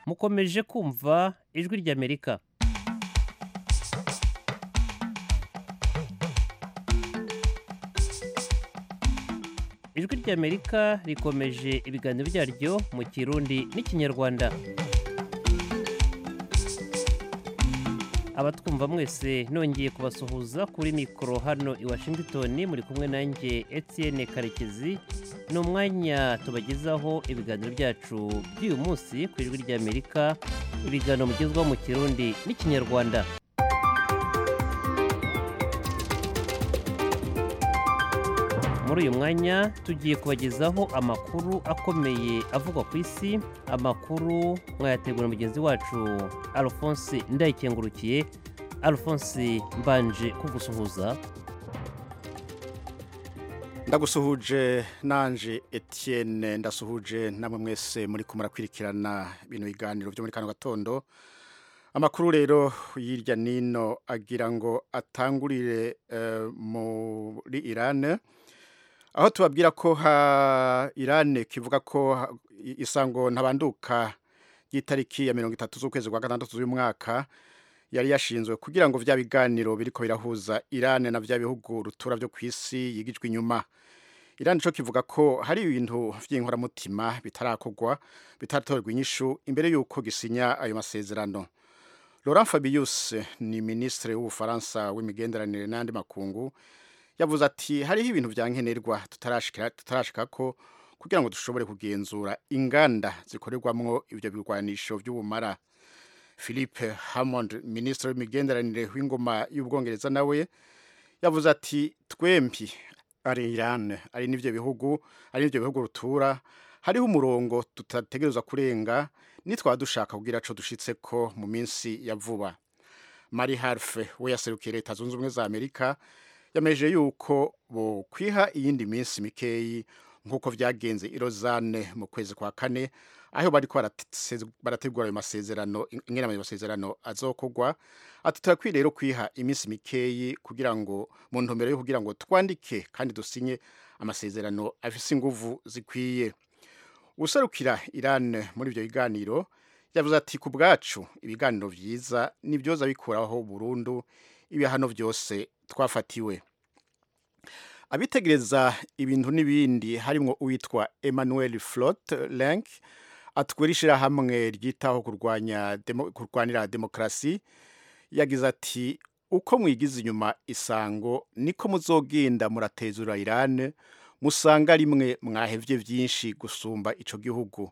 mukomeje kumva ijwi ry'amerika ijwi ry'amerika rikomeje ibiganiro byaryo mu kirundi n'ikinyarwanda abatwumva mwese nongeye kubasuhuza kuri mikoro hano i washington muri kumwe nanjye etienne karekezi ni umwanya tubagezaho ibiganiro byacu by'uyu munsi ku ijwi ry'amerika ibiganiro mugezwaho mu kirundi n'ikinyarwanda muri uyu mwanya tugiye kubagezaho amakuru akomeye avugwa ku isi amakuru mwayategura mugenzi wacu alphonse ndayikengurukiye alphonse mbanje kugusuhuza ndagusuhuje nanje etienne ndasuhuje namwe mwese muri kumurakurikirana bino biganiro byo muri kano gatondo amakuru rero hirya nino agira ngo atangurire muri irani aho tubabwira ko irani kivuga ko isango ntabanduka ry'itariki ya mirongo itatu z'ukwezi kwa gatandatu z'umwaka yari yashinzwe kugira ngo bya biganiro biriko birahuza Iran na bya bihugu rutura byo ku isi yigijwe inyuma Iran cyo kivuga ko hari ibintu by'inkoramutima bitarakorwa bitaratorwa inyishu imbere y'uko gisinya ayo masezerano Laurent Fabius ni ministre w'ubufaransa w'imigenderanire n'andi makungu yavuze ati hariho ibintu byankenerwa tutarashika tutarashika ko kugira ngo dushobore kugenzura inganda zikorerwamwo ibyo birwanisho by'ubumara philippe hammond minisitiri w'imigenderanire w'ingoma y'ubwongereza nawe yavuze ati twembi ari irani ari n'ibyo bihugu ari n'ibyo bihugu rutura hariho umurongo tutategereza kurenga nitwaba dushaka kugira aco dushitse ko mu minsi ya vuba mari harfe we yaserukiye leta zunze ubumwe za amerika yameje yuko bokwiha iyindi minsi mikeyi nk'uko byagenze i rozane mu kwezi kwa kane aho bari barategura ayo masezerano ingenama y'amasezerano azokogwa ati turakwiye rero kwiha iminsi mikeyi kugira ngo mu ntumbero yo kugira ngo twandike kandi dusinye amasezerano afise inguvu zikwiye userukira irani muri ibyo biganiro yavuze ati ku bwacu ibiganiro byiza nibyoza bikuraho burundu ibihano byose twafatiwe abitegereza ibintu n'ibindi harimo uwitwa emmanuel flot lenk atwara ishyirahamwe ryitaho kurwanira demokarasi yagize ati uko mwigize inyuma isango niko muzogenda muratezura irani musanga rimwe mwahevye byinshi gusumba icyo gihugu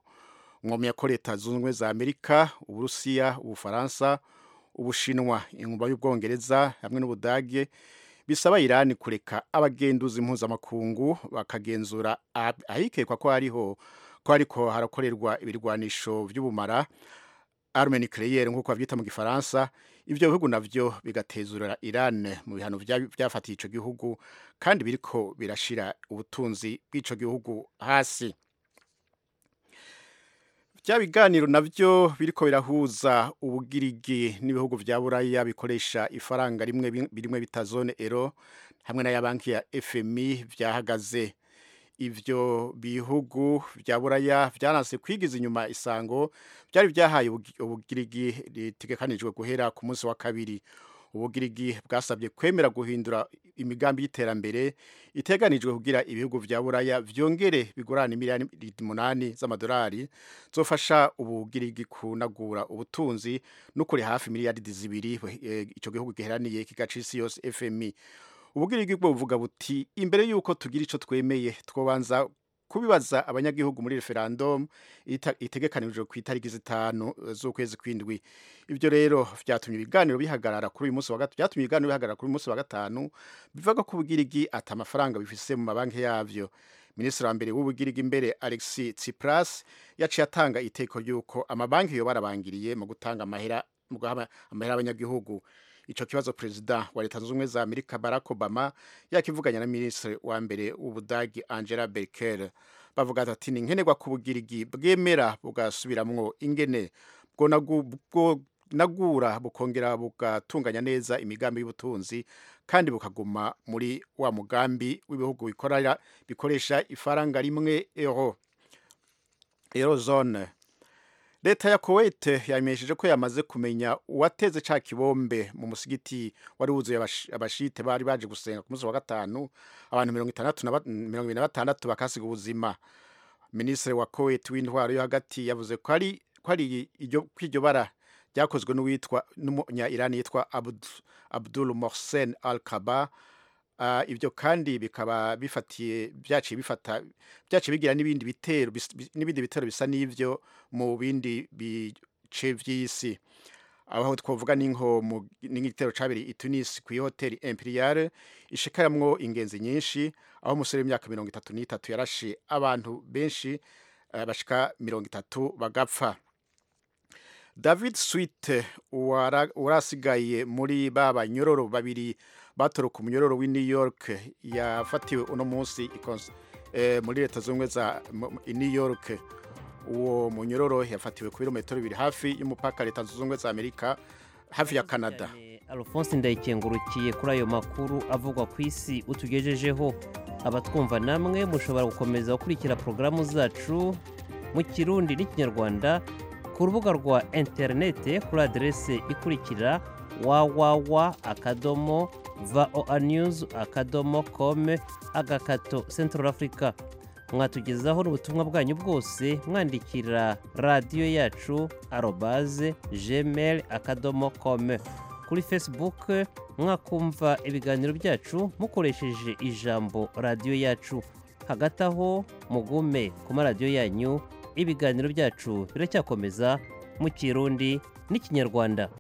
mwomya ko leta zunze ubumwe za amerika uburusiya ubufaransa ubushinwa inkuba y'ubwongereza hamwe n'ubudage bisaba irani kureka abagenduzi mpuzamakungu bakagenzura ahikekwa ko hariho ko ariko harakorerwa ibirwanisho by'ubumara armeni creyer nk'uko babyita mu gifaransa ibyo bihugu nabyo bigatezura irani mu bihano byafatiye icyo gihugu kandi biriko birashira ubutunzi bw'icyo gihugu hasi bya biganiro nabyo biriko birahuza ubugirigi n'ibihugu bya buraya bikoresha ifaranga rimwe birimwe bita zone ero hamwe na ya banki ya FMI byahagaze ibyo bihugu bya buraya byanase kwigiza inyuma isango byari byahaye ubugirigi ritegekanijwe guhera ku munsi wa kabiri ubugirigi bwasabye kwemera guhindura imigambi y'iterambere iteganijwe kugira ibihugu bya buraya byongere bigurana miliyoni umunani z'amadolari zofasha ubugirigi kunagura ubutunzi no kuri hafi miliyaridi zibiri icyo gihugu giheraniye kigaca isi yose fmi ubugirigi bwo buvuga buti imbere y'uko tugira icyo twemeye twobanza kubibaza abanyagihugu muri referandumu itegekanijwe ku itariki zitanu z'ukwezi kw'indwi ibyo rero byatumye ibiganiro bihagarara kuri uyu munsi wa gatatu byatumye ibiganiro bihagarara kuri uyu munsi wa gatanu bivuga ko ubugirigi ata amafaranga bifise mu mabanki yabyo minisitiri wa mbere w'ubugirigi imbere alexi tsipras yaciye atanga iteko ry'uko amabanki yo barabangiriye mu gutanga amahera amahera y'abanyagihugu icyo kibazo perezida wa leta zunze ubumwe za amerika barack obama yakivuganya na minisitiri wa mbere w'ubudagi angela merkel bavuga ati ni nkenerwa ku bugirigi bwemera bugasubiramwo ingene bwo nagura bukongera bugatunganya neza imigambi y'ubutunzi kandi bukaguma muri wa mugambi w'ibihugu bikoresha ifaranga rimwe euro eurozone leta ya kuwait yamenyesheje ko yamaze kumenya uwateze cya kibombe mu musigiti wari wuzuye abash- abashite bari baje gusenga ku munsi wa gatanu abantu mirongo itandatu na ba- mirongo ibiri na batandatu bakasiga ubuzima minisitiri wa kuwait w'intwaro yo hagati yavuze ko ari ko ari iryo ko iryo bara ryakozwe n'uwitwa n'umunya irani yitwa Abd- abdul mohsen al kaba Ah, ibyo kandi bikaba bifatiye byaciye bifata byaciye bigira n'ibindi bitero bis- bi- n'ibindi bitero bisa n'ivyo mu bindi bice vy'isi aho twavuga n'inko mu n'igitero cabiri i Tunis ku hoteli Imperial ishikaramwo ingenzi nyinshi aho umusore w'imyaka 33 yarashe abantu benshi eh, bashika 30 bagapfa David Sweet uwara- urasigaye muri babanyororo babiri batoroka umunyororo w'i New York yafatiwe uno munsi i Cons- eh, muri leta z'ubumwe za mu- mu- i New York uwo munyororo yafatiwe ku birometero bibiri hafi y'umupaka leta zunze ubumwe za Amerika hafi ya Canada alphonse ndayikengurukiye kuri ayo makuru avugwa ku isi utugejejeho abatwumva namwe mushobora gukomeza gukurikira porogaramu zacu mu kirundi n'ikinyarwanda ku rubuga rwa interinete kuri aderese ikurikira wawawa akadomo voa news akadomo com agakato central africa mwatugezaho n'ubutumwa bwanyu bwose mwandikira radiyo yacu arobaze gmail akadomo com kuri facebook mwakumva ibiganiro byacu mukoresheje ijambo radiyo yacu hagati aho mugume ku maradiyo yanyu ibiganiro byacu biracyakomeza mu kirundi n'ikinyarwanda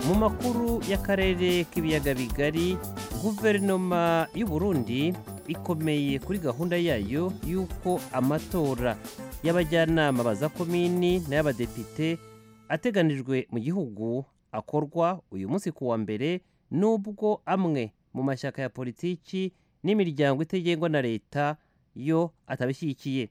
mu makuru y'akarere k'ibiyaga bigari guverinoma y'u Burundi ikomeye kuri gahunda yayo y'uko amatora y'abajyanama baza komini n'ay'abadepite ateganijwe mu gihugu akorwa uyu munsi ku wa mbere nubwo amwe mu mashyaka ya politiki n'imiryango itegengwa na leta yo atabishyigikiye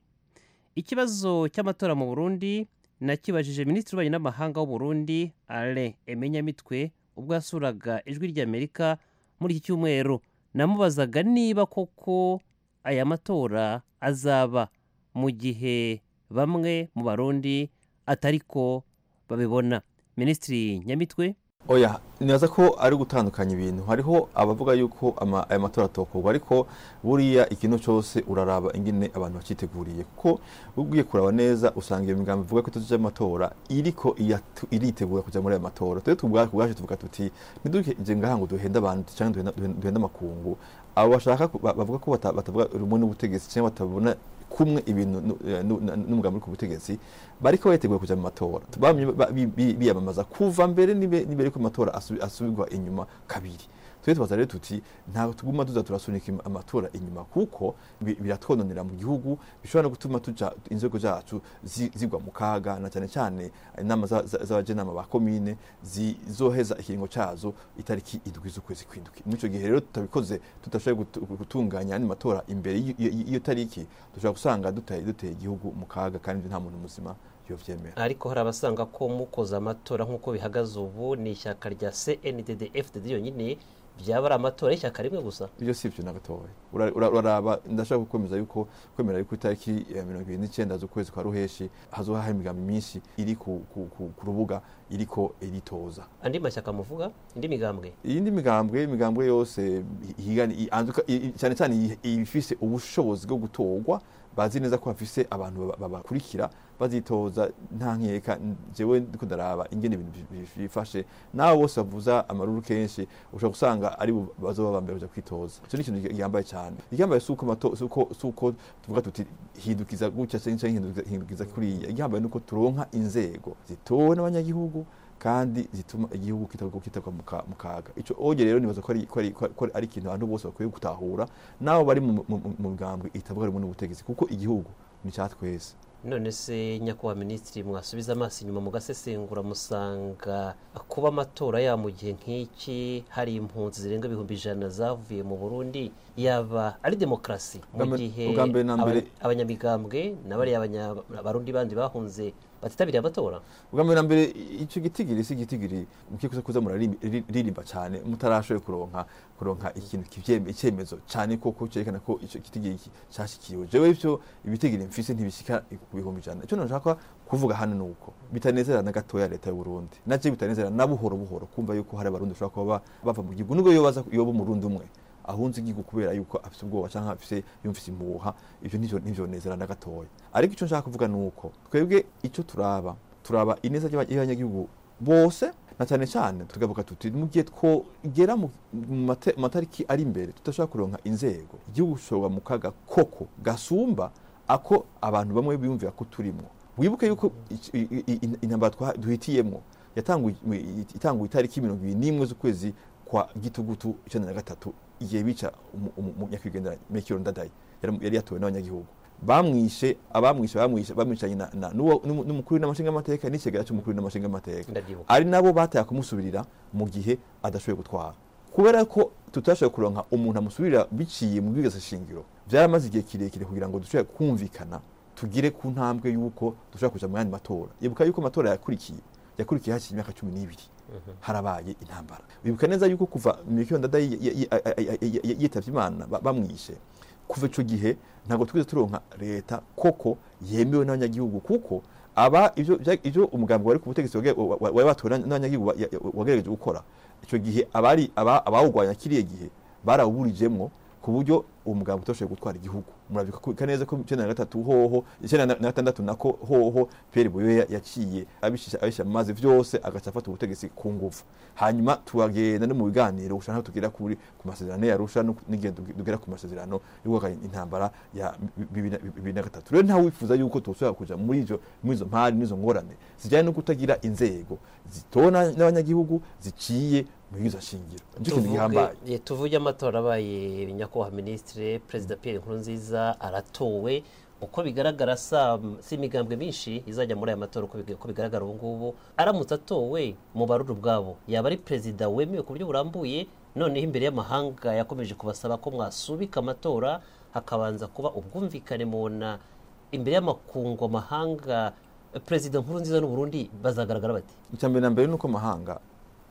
ikibazo cy'amatora mu Burundi nakibajije minisitiri w'ububanyi n'amahanga w'u Burundi Alain Emenyamitwe ubwo yasuraga ijwi ry'Amerika muri iki cyumweru namubazaga niba koko aya matora azaba mu gihe bamwe mu Barundi atariko babibona minisitiri Nyamitwe oya nibaza ko ari gutandukanya ibintu hariho abavuga yuko ama- aya matora atokorwa ariko buriya ikintu cyose uraraba ingene abantu bakiteguriye kuko ugiye kuraba neza usanga iyo migambi ivuga ko ituzo cy'amatora iriko iyatu- iritegura kujya muri aya matora twe tubwacu kubwacu tuvuga tuti ntiduheze ngaha ngo duhenda abantu cyangwa duhenda- duhenda- duhenda amakungu abo bashaka ku- ba- bavuga ko bata- batavuga rumwe n'ubutegetsi cyangwa batabona kumwe ibintu nu- eh, nu- na- n'umugambi uri ku butegetsi bariko bateguye kuja mu matora bamye ba- bi- bi- biyamamaza kuva mbere nibe nibe ariko amatora asu- asubirwa inyuma kabiri twe tubaza rero tuti ntabwo tuguma tuza turasunika im- amatora inyuma kuko bi- biratwononera mu gihugu bishobora no gutuma tuja inzego zacu zi- zigwa mu kaga na cyane cyane inama za- za- z'abajenama ba komine zizoheza ikiringo cazo itariki idwi z'ukwezi kw'indwi muri ico gihe rero tutabikoze tudashoboye gutu- gutunganya andi matora imbere y'iyo- y'iyo y'iyo tariki dushobora gusanga duteye duteye igihugu mu kaga kandi nta muntu muzima yovyemera ariko hari abasanga ko mukoze amatora nk'uko bihagaze ubu ni ishyaka rya CNDD FDD yonyine byaba ari amatora y'ishyaka rimwe gusa ibyo si byo na gatoya Ura- ura- uraraba ndashaka gukomeza yuko kwemera yuko itariki ya mirongo ibiri n'icyenda z'ukwezi kwa ruheshi hazoba hari imigambi myinshi iri ku, ku, ku, ku rubuga iriko iritoza andi mashyaka muvuga indi migambwe iyindi migambwe imigambwe yose higani- i- anzuka- i- i- cyane cyane iyi- ibifise ubushobozi bwo gutorwa bazi neza ko bafise abantu baba- babakurikira bazitoza nta nkeka jewe ndiko ndaraba ingene ibintu bi- bi- bifashe nabo bose bavuza amaruru kenshi ushobora gusanga ari bo bazoba bambere kuja kwitoza ico ni ikintu gihambaye cyane igihambaye suko mato suko suko tuvuga tuti hindukiza gutya cyangwa hindukiza, hindukiza kuriya igihambaye nuko turonka inzego zitowe n'abanyagihugu kandi zituma igihugu kitagwa mu ka- mu kaga ico oge rero nibaza ko ari ko ari ko ari- ko ari ikintu abantu bose bakwiye gutahura nabo bari mu- mu mu bwambwe itavuga rimwe n'ubutegetsi kuko igihugu ni cya twese none se nyakubahwa minisitiri mwasubiza amaso inyuma mugasesengura musanga kuba amatora ya mu gihe nk'iki hari impunzi zirenga ibihumbi ijana zavuye mu burundi yaba ari demokarasi mu Ubwa mbere- gihe ubwa mbere na aba- mbere- abanyamigambwe na bariya abanyabarundi bandi bahunze batitabiriye amatora ubwa mbere na mbere icyo gitigiri si igitigiri mukikuze kuza muraririmba cyane mutarashoboye kuronka kuronka ikintu kibyeme icyemezo cyane koko cyerekana ko icyo gitigiri iki cyashyikiwe jewe ibyo ibitigiri mfise ntibishyika ku bihumbi ijana icyo nashaka kuvuga hano ni uko bitanezera na gatoya leta y'u Burundi nacyo bitanezera na buhoro buhoro kumva yuko hari abarundi bashobora kuba bava mu gihugu nubwo yobaza yoba umurundi umwe ahunze igihugu kubera yuko afite ubwoba cyangwa afite yumvise impuha ibyo nivyo ntivyonezera na gatoya ariko icyo nshaka kuvuga ni uko twebwe icyo turaba turaba ineza y'abanyagihugu bose na cyane cyane tugavuga tuti mu gihe twogera mu mate- matariki ari imbere tudashobora kuronka inzego igihugu gishobora mu kaga koko gasumba ako abantu bamwe biyumvira ko turimo wibuke yuko ic- i- i- i- intambara twa- duhitiyemwo yatanguye itanguye itariki mirongo ibiri n'imwe z'ukwezi kwa gitugutu icenda na gatatu igihe bica umu- umu- umunyakwigendera mekiro ndadaye yari yari yatowe n'abanyagihugu bamwishe abamwishe bamwishe bamwishanye na- na- n'uwo- n'umu- n'umukuru w'inamashinga amateka n'ikigera cy'umukuru w'inamashinga amateka ndabyibuka ari nabo bataya kumusubirira mu gihe adashoboye gutwara kubera ko tutashoboye kuronka umuntu amusubirira biciye mu bwigaza shingiro byaramaze igihe kirekire kugira ngo dushobore kumvikana tugire ku ntambwe y'uko dushobora kuja mu yandi matora ibuka yuko amatora yakurikiye yakurikiye hakiri imyaka cumi n'ibiri harabaye intambara bibuka neza yuko kuva mikio ndada yi- yi- yi- a- a- a- yi- yitavye imana ba- bamwishe kuva ico gihe ntabwo twigeze turonka leta koko yemewe n'abanyagihugu kuko aba ivyo vya- ivyo umugambi wari ku butegetsi wage- wa- wa- wari watowe n'aba- n'abanyagihugu wa- ya- ya- wagerageje gukora ico gihe abari aba- abawugwanya kiriya gihe barawuburijemwo ku buryo uwo mugambi utoshoboye gutwara igihugu murabika neza ko icyenda na gatatu hoho icyenda na- na gatandatu nako hoho Pierre Buyoya ya- yaciye abishisha abishisha mu mazi vyose agaca afata ubutegetsi ku ngufu hanyuma turagenda no mu biganiro ushaka aho tugera kuri ku masezerano yarusha n'igihe tuge- tugera ku masezerano y'uguhakana intambara ya bibiri na- bibiri na gatatu rero ntawe wifuza yuko tushobora kuja muri izo muri izo mpari n'izo ngorane zijyanye no kutagira inzego zitona n'abanyagihugu ziciye mu bwiza shingiro nicyo kintu gihambaye Tuvuge- eh, tuvuge amatora abaye nyakubahwa minisitiri perezida pierre nkurunziza aratowe uko bigaragara sa si imigambwe myinshi izajya muri aya matora uko big- uko bigaragara ubu ngubu aramutse atowe mu baruri ubwabo yaba ari perezida wemewe ku buryo burambuye noneho imbere y'amahanga yakomeje kubasaba ko mwasubika amatora hakabanza kuba ubwumvikane mubona imbere y'amakungu amahanga eh, perezida nkurunziza n'uburundi bazagaragara bati icyambere na mbere ni uko amahanga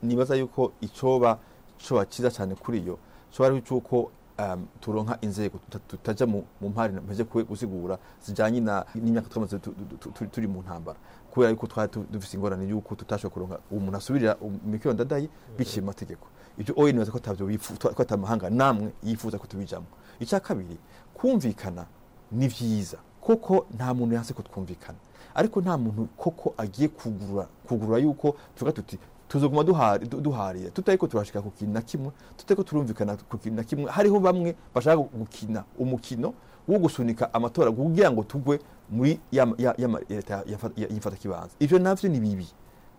nibaza yuko icoba coba cyiza cyane kuri yo coba ari icuko um, turonka inzego tuta- tutaja mu mu mpari mpeze kwe gusigura zijanye na- n'imyaka twamaze tu- tu- tu- tu- turi mu ntambara kubera yuko twari tu- dufise ingorane yuko tutashoboye kuronka umuntu asubirira mikiro ndadaye biciye mu mategeko ibyo oye nibaza ko atabyo bifuza ko atamahanga namwe yifuza ko tubijamo icya kabiri kumvikana ni byiza kuko nta muntu yanse ko twumvikana ariko nta muntu koko agiye kugurura kugurura yuko tuvuga tuti tuzoguma duhari- du- duharira tutariko turashika ku kintu na kimwe tutariko turumvikana ku kintu na kimwe hariho bamwe bashaka gukina umukino wo gusunika amatora kugira ngo tugwe muri ya ya- ya ma- ya leta y'imfata kibanza ivyo navyo ni bibi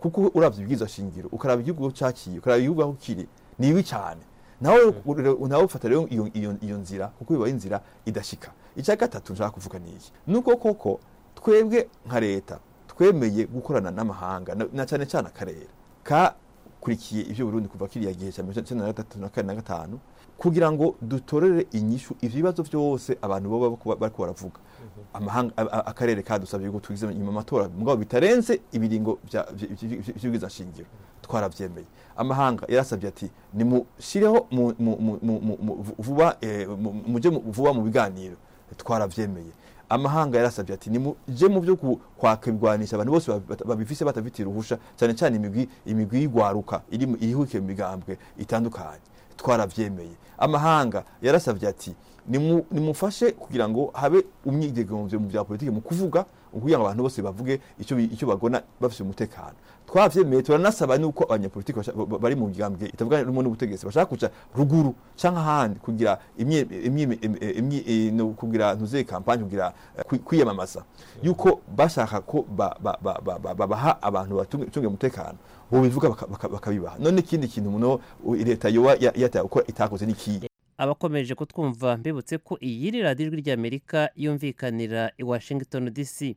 kuko uravye ibwiza shingiro ukaraba igihugu aho caciye ukaraba igihugu aho kiri ni bibi cyane nawe ure- nawe ufata rero iyo, iyo, iyo nzira kuko bibaye inzira idashika icya gatatu nshaka kuvuga ni iki nuko koko twebwe nka leta twemeye gukorana n'amahanga na- na cyane cyane akarere kakurikiye ibyo Burundi kuva kiriya gihe cya mirongo icyenda na gatatu na kane na gatanu kugira ngo dutorere inyishu ivyo bibazo byose abantu baba bariko- bariko baravuga amahanga a- a- akarere kadusabye ngo tugize inyuma amatora mugabo bitarenze ibiringo bya- bya- bya- bya- by'ubwiza shingiro twarabyemeye amahanga yarasabye ati nimushireho mu- mu- mu- mu- mu- mu- vuba eh, mu- muje mu- vuba mu biganiro twarabyemeye amahanga yarasabye ati nimuje mu byo ku- kwaka ibigwanisha abantu bose bab- babifise batafitiye uruhusha cyane cyane imigwi imigwi y'igwaruka iri mu- irihukiye mu migambwe itandukanye twarabyemeye amahanga yarasabye ati "Nimu- nimufashe kugira ngo habe umyidegemvyo mu bya politiki mu kuvuga kugira ngo abantu bose bavuge icyo bi- icyo bagona bafite umutekano twavyemeye turanasaba nuko abanyapolitiki basha- ba- bari mu migambwe itavuga rumwe n'ubutegetsi bashaka kuja ruguru canke ahandi kugira imye- imye- imye- imye- eh, no kugira ntuze kampanye kugira eh, kwi- kwiyamamaza yuko bashaka ko ba- ba- ba- ba- ba- babaha abantu batunge umutekano bobivuga baka- baka- bakabibaha none ikindi kintu muno u- leta yoba ya- yataye gukora itakoze n'ikiye abakomeje kutwumva mbibutse ko iyi ni radiyo ijwi ry'amerika yumvikanira i washington dc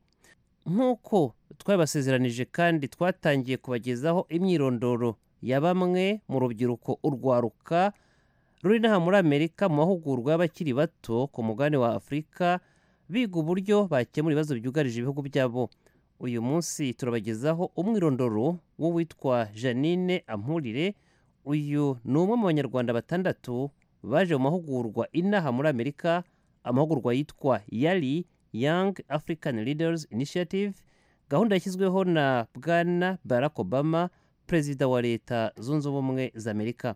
nk'uko twabibasezeranije kandi twatangiye kubagezaho imyirondoro ya bamwe mu rubyiruko urwaruka ruri n'aha muri amerika mu mahugurwa y'abakiri bato ku mugabane wa afurika biga uburyo bakemura ibibazo byugarije ibihugu byabo uyu munsi turabagezaho umwirondoro w'uwitwa janine ampurire uyu ni umwe mu banyarwanda batandatu baje mu mahugurwa inaha muri amerika amahugurwa yitwa yari young african leaders initiative gahunda yashyizweho na bwana barack obama perezida wa leta zunze ubumwe za amerika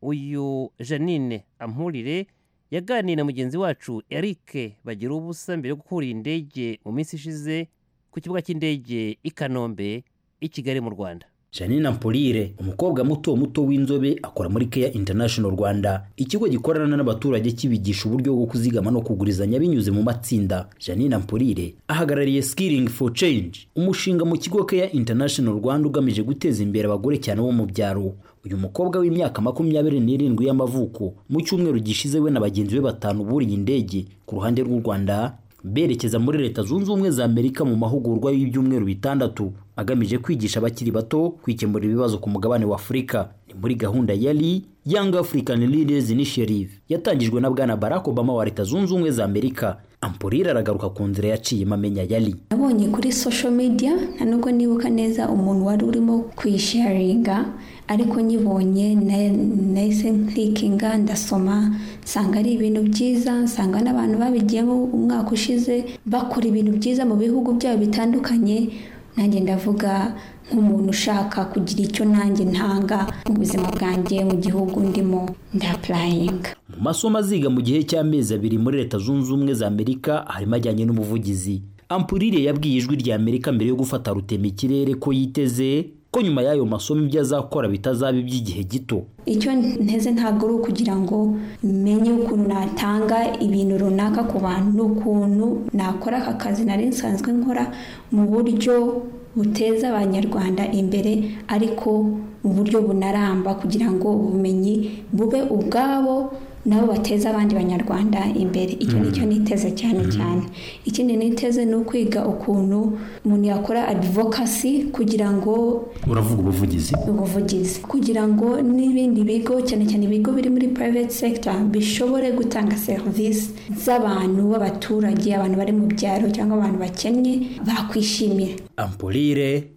uyu janine ampurire yaganiriye na mugenzi wacu eric bagira ubusa mbere yo gukura iyi ndege mu minsi ishize ku kibuga cy'indege i kanombe i kigali mu rwanda janina mpurire umukobwa muto muto w'inzobe akora muri keya international rwanda ikigo gikorana n'abaturage kibigisha uburyo bwo kuzigama no kugurizanya binyuze mu matsinda janina mpurire ahagarariye skilling for change umushinga mu kigo keya international rwanda ugamije guteza imbere abagore cyane bo mu byaro uyu mukobwa w'imyaka makumyabiri n'irindwi y'amavuko mu cyumweru gishize we na bagenzi be batanu buriye indege ku ruhande rw'u rwanda berekeza muri leta zunze ubumwe za amerika mu mahugurwa y'ibyumweru bitandatu agamije kwigisha abakiri bato kwikemura ibibazo ku mugabane wa afurika ni muri gahunda yari young african leaders initiative yatangijwe na bwana barack obama wa leta zunze ubumwe za amerika ampurire aragaruka ku nzira yaciyemo amenya yari nabonye kuri social media nta nubwo nibuka neza umuntu wari urimo kuyisharinga ariko nyibonye nahise nkirikinga ndasoma nsanga ari ibintu byiza nsanga n'abantu babigiyemo umwaka ushize bakora ibintu byiza mu bihugu byabo bitandukanye nanjye ndavuga nk'umuntu ushaka kugira icyo nanjye ntanga mu buzima bwanjye mu gihugu ndimo ndapurayinga mu masomo aziga mu gihe cy'amezi abiri muri leta zunze ubumwe za amerika harimo ajyanye n'ubuvugizi ampurire yabwiye ijwi rya amerika mbere yo gufata rutema ikirere ko yiteze ko nyuma y'ayo masomo ibyo azakora bitazaba iby'igihe gito icyo nteze ntabwo ari ukugira ngo menye ukuntu natanga ibintu runaka ku bantu n'ukuntu nakora aka kazi nari nsanzwe nkora mu buryo buteza abanyarwanda imbere ariko mu buryo bunaramba kugira ngo ubumenyi bube ubwabo nabo bateza abandi banyarwanda imbere icyo ni cyo niteze cyane cyane ikindi niteze ni ukwiga ukuntu umuntu yakora adivokasi kugira ngo uravuga ubuvugizi ubuvugizi kugira ngo n'ibindi bigo cyane cyane ibigo biri muri private sector bishobore gutanga serivisi z'abantu b'abaturage abantu bari mu byaro cyangwa abantu bakennye bakwishimira ampurire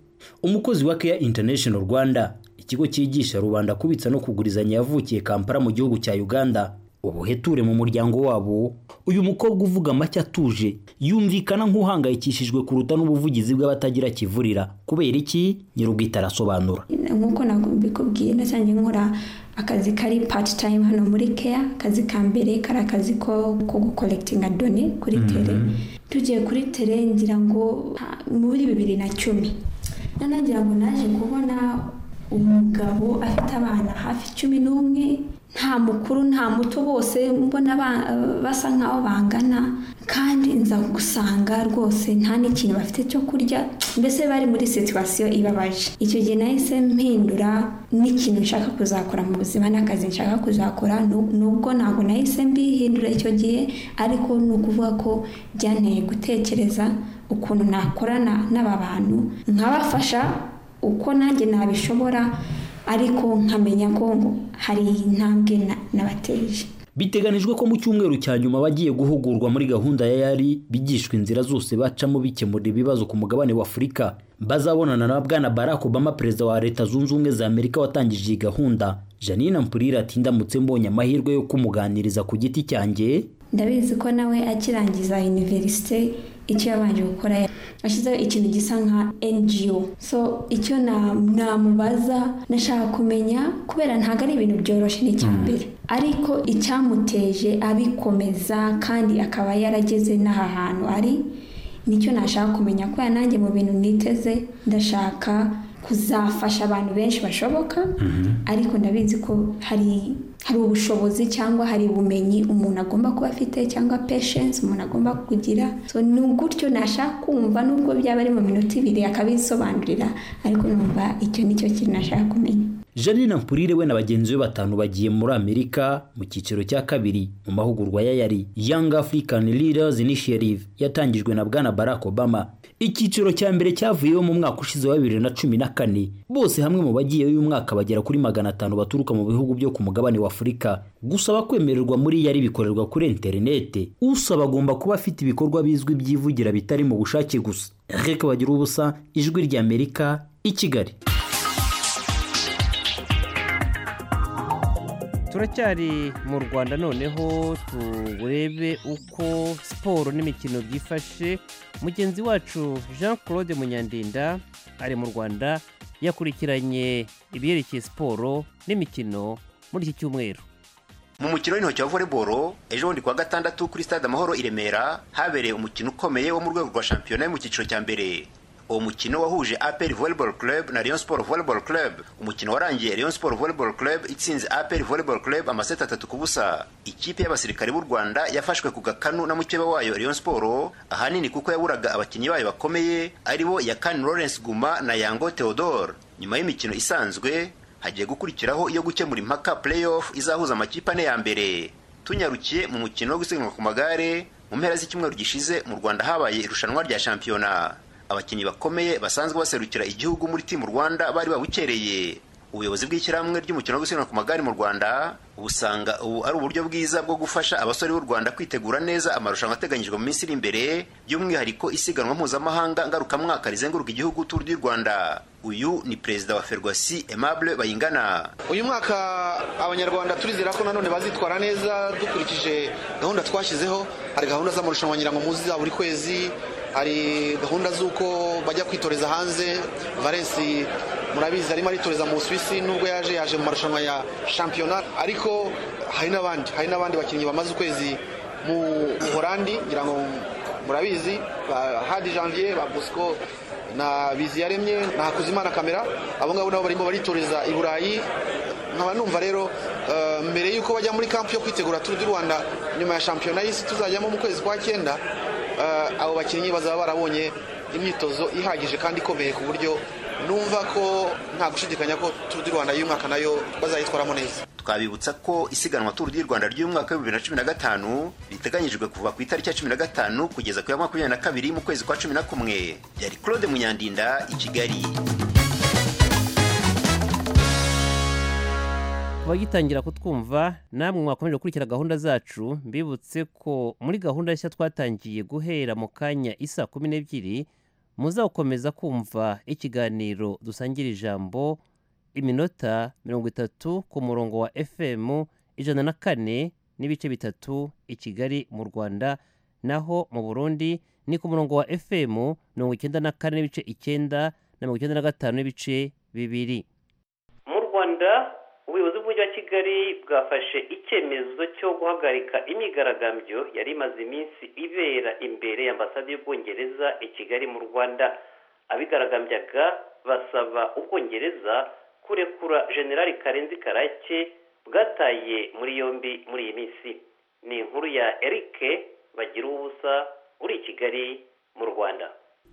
umukozi wa keya international rwanda ikigo cyigisha rubanda kubitsa no kugurizanya yavukiye kampala mu gihugu cya uganda ubuheture mu muryango wabo uyu mukobwa uvuga amacyo atuje yumvikana nk'uhangayikishijwe kuruta n'ubuvugizi bw'abatagira kivurira kubera iki nyir'ubwite arasobanura nk'uko nabikubwiye nasange nkora akazi kari part time hano muri keya akazi ka mbere kari akazi ko gukolekitinga done kuri tere tugiye kuri tere ngira ngo muri bibiri na cumi nanagira ngo naje kubona umugabo afite abana hafi cumi n'umwe nta mukuru nta muto bose mbona basa nkaho bangana kandi nza gusanga rwose nta n'ikintu bafite cyo kurya mbese bari muri situwasiyo ibabaje icyo gihe nahise mpindura n'ikintu nshaka kuzakora mu buzima n'akazi nshaka kuzakora nubwo ntabwo nahise mbihindura icyo gihe ariko ni ukuvuga ko byanteye gutekereza ukuntu nakorana n'aba bantu nkabafasha uko nanjye nabishobora ariko nkamenya ko hari intambwe nabateje biteganijwe ko mu cyumweru cya nyuma bagiye guhugurwa muri gahunda ya yari bigishwa inzira zose bacamo bikemura ibibazo ku mugabane wa afurika bazabonana na bwana barack obama perezida wa leta zunze ubumwe za amerika watangije iyi gahunda janine mpurire ati ndamutse mbonye amahirwe yo kumuganiriza ku giti cyanjye ndabizi ko nawe akirangiza univerisite icyo yabanje gukora ashyizeho ikintu gisa nka ngo so icyo namubaza nashaka kumenya kubera ntabwo ari ibintu byoroshye n'icya mbere ariko icyamuteje abikomeza kandi akaba yarageze n'aha hantu ari nicyo nashaka kumenya kubera nanjye mu bintu niteze ndashaka kuzafasha abantu benshi bashoboka ariko ndabizi ko hari hari ubushobozi cyangwa hari ubumenyi umuntu agomba kuba afite cyangwa patience umuntu agomba kugira so ni gutyo nashaka kumva nubwo byaba ari mu minota ibiri akabisobanurira ariko numva icyo nicyo kintu nashaka kumenya janine mpurire we na bagenzi be batanu bagiye muri amerika mu cyiciro cya kabiri mu mahugurwa ya yari young african leaders initiative yatangijwe na bwana barack obama icyiciro cya mbere cyavuyeho mu mwaka ushize wa bibiri na cumi na kane bose hamwe mu bagiyeyo uyu mwaka bagera kuri magana atanu baturuka mu bihugu byo ku mugabane w'afurika gusaba kwemererwa muri yari bikorerwa kuri interinete usaba agomba kuba afite ibikorwa bizwi byivugira bitari mu bushake gusa reka bagira ubusa ijwi ry'amerika i kigali turacyari mu rwanda noneho turebe uko siporo n'imikino byifashe mugenzi wacu jean claude munyandinda ari mu rwanda yakurikiranye ibyerekeye siporo n'imikino muri iki cyumweru mu mukino w'intoki wa voleboro ejo bundi kuwa gatandatu kuri stade amahoro i remera habereye umukino ukomeye wo mu rwego rwa shampiyona yo mu cyiciro cya mbere uwo mukino wahuje apel volleyball club na rayon sport volleyball club umukino warangiye rayon sport volleyball club itsinze apel volleyball club amaseti atatu ku busa ikipe y'abasirikare b'u rwanda yafashwe ku gakanu na mukeba wayo rayon sport ahanini kuko yaburaga abakinnyi bayo bakomeye aribo yakani lawrence guma na yango theodore nyuma y'imikino isanzwe hagiye gukurikiraho iyo gukemura impaka playoff izahuza amakipe ane ya mbere tunyarukiye mu mukino wo gusiganwa ku magare mu mpera z'icyumweru gishize mu rwanda habaye irushanwa rya shampiyona abakinnyi bakomeye basanzwe baserukira igihugu muri timu rwanda bari babukereye ubuyobozi bw'ishyirahamwe ry'umukino wo gusiganwa ku magare mu rwanda ubusanga ubu ari uburyo bwiza bwo gufasha abasore b'u rwanda kwitegura neza amarushanwa ateganyijwe mu minsi iri imbere by'umwihariko isiganwa mpuzamahanga ngarukamwaka rizenguruka igihugu turu ry'u rwanda uyu ni perezida wa ferwasi aimable bayingana uyu mwaka abanyarwanda turizera ko nanone bazitwara neza dukurikije gahunda twashyizeho hari gahunda z'amarushanwa nyirankomuzi za buri kwezi hari gahunda z'uko bajya kwitoreza hanze valensi murabizi arimo aritoreza mu busuwisi nubwo yaje yaje mu marushanwa ya shampiyona ariko hari n'abandi hari n'abandi bakinnyi bamaze ukwezi mu buhorandi ngira ngo murabizi ba hadi janvier ba bosco na biziyaremye na hakuzimana kamera abo ngabo nabo barimo baritoreza i burayi nkaba numva rero mbere y'uko bajya muri kampu yo kwitegura turu du rwanda nyuma ya shampiyona y'isi tuzajyamo mu kwezi kwa cyenda abo bakinnyi bazaba barabonye imyitozo ihagije kandi ikomeye ku buryo numva ko nta gushidikanya ko turu di rwanda y'umwaka nayo bazayitwaramo neza twabibutsa ko isiganwa turu di rwanda ry'umwaka wa bibiri na cumi na gatanu riteganyijwe kuva ku itariki ya cumi na gatanu kugeza ku ya makumyabiri na kabiri mu kwezi kwa cumi na kumwe yari claude munyandinda i kigali abagitangira kutwumva namwe mwakomeje gukurikira gahunda zacu mbibutse ko muri gahunda nshya twatangiye guhera mu kanya isa kumi n'ebyiri muzawukomeza kumva ikiganiro dusangira ijambo iminota mirongo itatu ku murongo wa fm ijana na kane n'ibice bitatu i kigali mu rwanda naho mu burundi ni ku murongo wa fm mirongo icyenda na kane n'ibice icyenda na mirongo icyenda na gatanu n'ibice bibiri mu rwanda ubuyobozi bw'umujyi wa kigali bwafashe icyemezo cyo guhagarika imyigaragambyo yari imaze iminsi ibera imbere y'ambasade y'ubwongereza i kigali mu rwanda abigaragambyaga basaba ubwongereza kurekura generali karenzi karake bwataye muri yombi muri iyi minsi ni inkuru ya erike bagira ubusa uri i kigali mu rwanda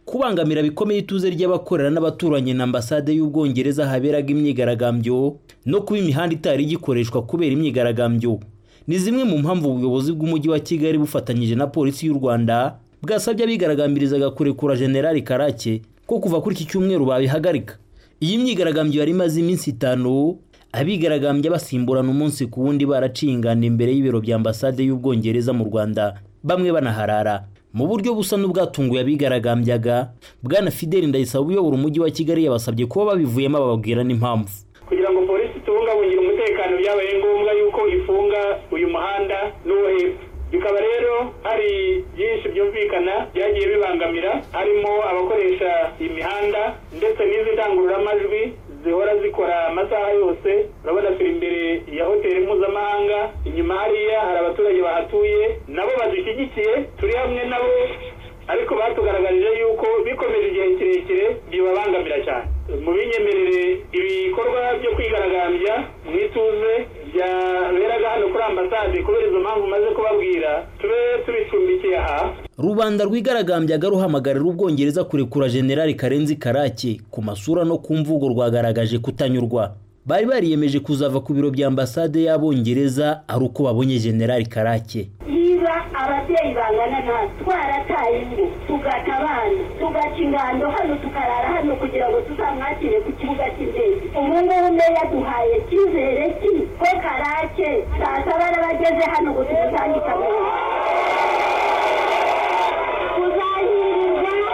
kubangamira bikomeye ituze ry'abakorera n'abaturanyi na ambasade y'ubwongereza haberaga imyigaragambyo no kuba imihanda itari igikoreshwa kubera imyigaragambyo ni zimwe mu mpamvu ubuyobozi bw'umujyi wa kigali bufatanyije na polisi y'u rwanda bwasabye abigaragambirizaga kurekura generali karake ko kuva kuri iki cyumweru babihagarika iyi myigaragambyo yari imaze iminsi itanu abigaragambya basimburana umunsi ku wundi baracingana imbere y'ibiro bya ambasade y'ubwongereza mu rwanda bamwe banaharara mu buryo busa n'ubwatunguye abigaragambyaga bwana fideli ndayisaba uyobora umujyi wa kigali yabasabye kuba babivuyemo bababwira n'impamvu kugira ngo polisi tubungabungire umutekano byabaye ngombwa yuko ifunga uyu muhanda n'uwo hepfo bikaba rero hari byinshi byumvikana byagiye bibangamira harimo abakoresha imihanda ndetse n'izi ndangururamajwi zihora zikora amasaha yose urabona turi imbere ya hoteli mpuzamahanga inyuma hariya hari abaturage bahatuye nabo badushyigikiye turi hamwe nabo ariko batugaragarije yuko bikomeje igihe kirekire bibabangamira cyane mubinyemerere ibikorwa byo kwigaragambya mu ituze byaberaga hano kuri ambasade kubera izo mpamvu umaze kubabwira tube tubicumbikiye aha rubanda rwigaragambyaga ruhamagarira ubwongereza kurekura generali karenzi karake ku masura no ku mvugo rwagaragaje kutanyurwa bari bariyemeje kuzava ku biro bya ambasade y'abongereza ari uko babonye generali karake niba ababyeyi bangana natwe twarataye ingo tugata abana tugaca ingando hano tukarara hano kugira ngo tuzamwakire ku kibuga cy'indege ubungubu mbe yaduhaye icyizere ki ko karake saa saba n'abageze hano ngo tumusangize amahoro tuzahirirwa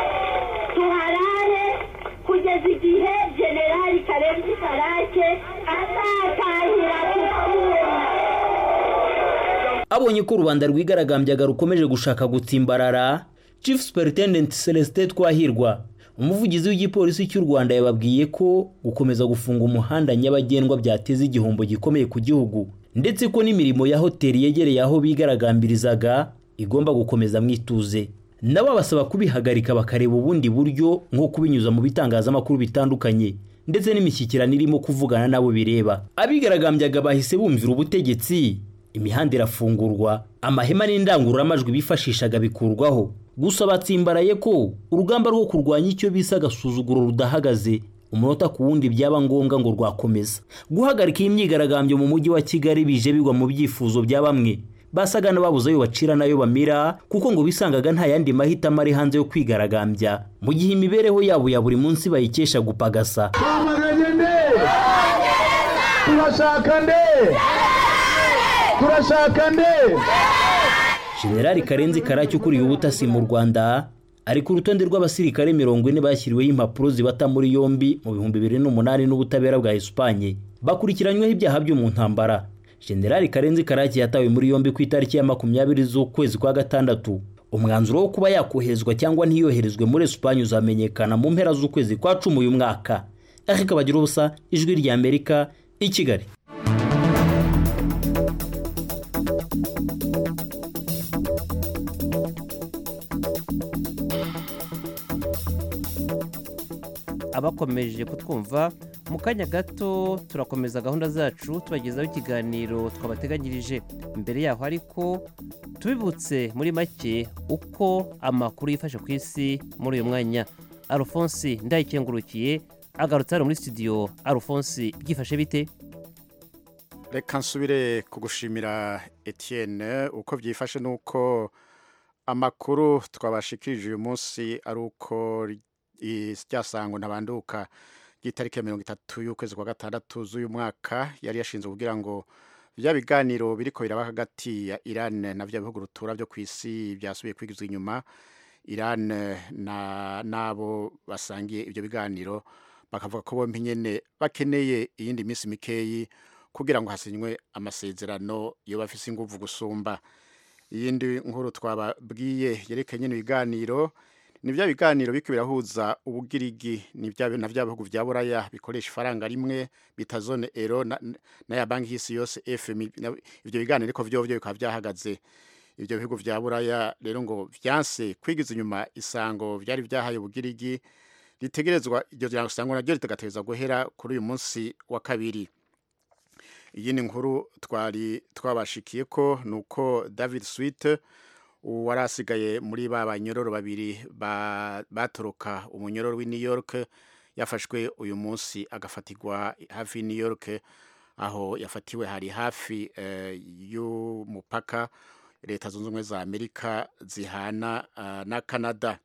tuharare kugeza igihe generali karenzi karake azatahira tukabona abonye ko u rwanda rwigaragambyaga rukomeje gushaka gutsimbarara chief superintendent celestin twahirwa umuvugizi w'igipolisi cy'u rwanda yababwiye ko gukomeza gufunga umuhanda nyabagendwa byateza igihombo gikomeye ku gihugu ndetse ko n'imirimo ya hoteli yegereye aho bigaragambirizaga igomba gukomeza mwituze nabo basaba kubihagarika bakareba ubundi buryo nko kubinyuza mu bitangazamakuru bitandukanye ndetse n'imishyikirano irimo kuvugana n'abo bireba abigaragambyaga bahise bumvira ubutegetsi imihanda irafungurwa amahema n'indangururamajwi bifashishaga bikurwaho gusa batsimbaraye ko urugamba rwo kurwanya icyo bise agasuzuguro rudahagaze umunota ku wundi byaba ngombwa ngo rwakomeza guhagarika iyi myigaragambyo mu mujyi wa kigali bije bigwa mu byifuzo bya bamwe basaga n'ababuze ayo bacira n'ayo bamira kuko ngo bisangaga nta yandi mahitamo ari hanze yo kwigaragambya mu gihe imibereho yabo ya buri munsi bayikesha gupagasa twamaganye nde turashaka nde turashaka nde generali karenzi karake ukuriye ubutasi mu rwanda ari ku rutonde rw'abasirikare mirongo ine bashyiriweho impapuro zibata muri yombi mu bihumbi bibiri n'umunani n'ubutabera bwa esipanye bakurikiranyweho ibyaha byo mu ntambara generali karenzi karake yatawe muri yombi ku itariki ya makumyabiri z'ukwezi kwa gatandatu umwanzuro wo kuba yakoherezwa cyangwa ntiyoherezwe muri esipanye uzamenyekana mu mpera z'ukwezi kwa cumi uyu mwaka ariko kabagira ubusa ijwi ry'amerika i kigali abakomeje kutwumva mu kanya gato turakomeza gahunda zacu tubagezaho ikiganiro twabateganyirije mbere yaho ariko tubibutse muri make uko amakuru yifashe ku isi muri uyu mwanya alphonse ndayikengurukiye agarutse hano muri studio alphonse byifashe bite reka nsubire kugushimira Etienne uko byifashe nuko amakuru twabashikirije uyu munsi ari uko ryasango ntabanduka ry'itariki ya mirongo itatu y'ukwezi kwa gatandatu z'uyu mwaka yari yashinzwe kugira ngo bya biganiro biriko biraba hagati ya Iran na bya bihugu rutura byo ku isi byasubiye kwigizwa inyuma Iran na nabo basangiye ibyo biganiro bakavuga ko bombi nyene bakeneye iyindi minsi mikeyi kugira ngo hasinywe amasezerano yo bafise inguvu gusumba iyindi nkuru twababwiye yerekanye n'ibiganiro ni bya biganiro biko birahuza ubugirigi ni bya na bya bihugu bya buraya bikoresha ifaranga rimwe bita zone ero na, na ya banki y'isi yose FM ibyo biganiro ariko byo byo bikaba byahagaze ibyo bihugu bya buraya rero ngo byanse kwigiza inyuma isango byari byahaye ubugirigi ritegerezwa iryo isango naryo ritegategereza guhera kuri uyu munsi wa kabiri iyi ni nkuru twari twabashikiye ko ni uko david swite uwari asigaye muri ba banyororo babiri batoroka umunyororo w'i new york yafashwe uyu munsi agafatirwa hafi y'i new york aho yafatiwe hari hafi y'umupaka leta zunze ubumwe za amerika zihana na canada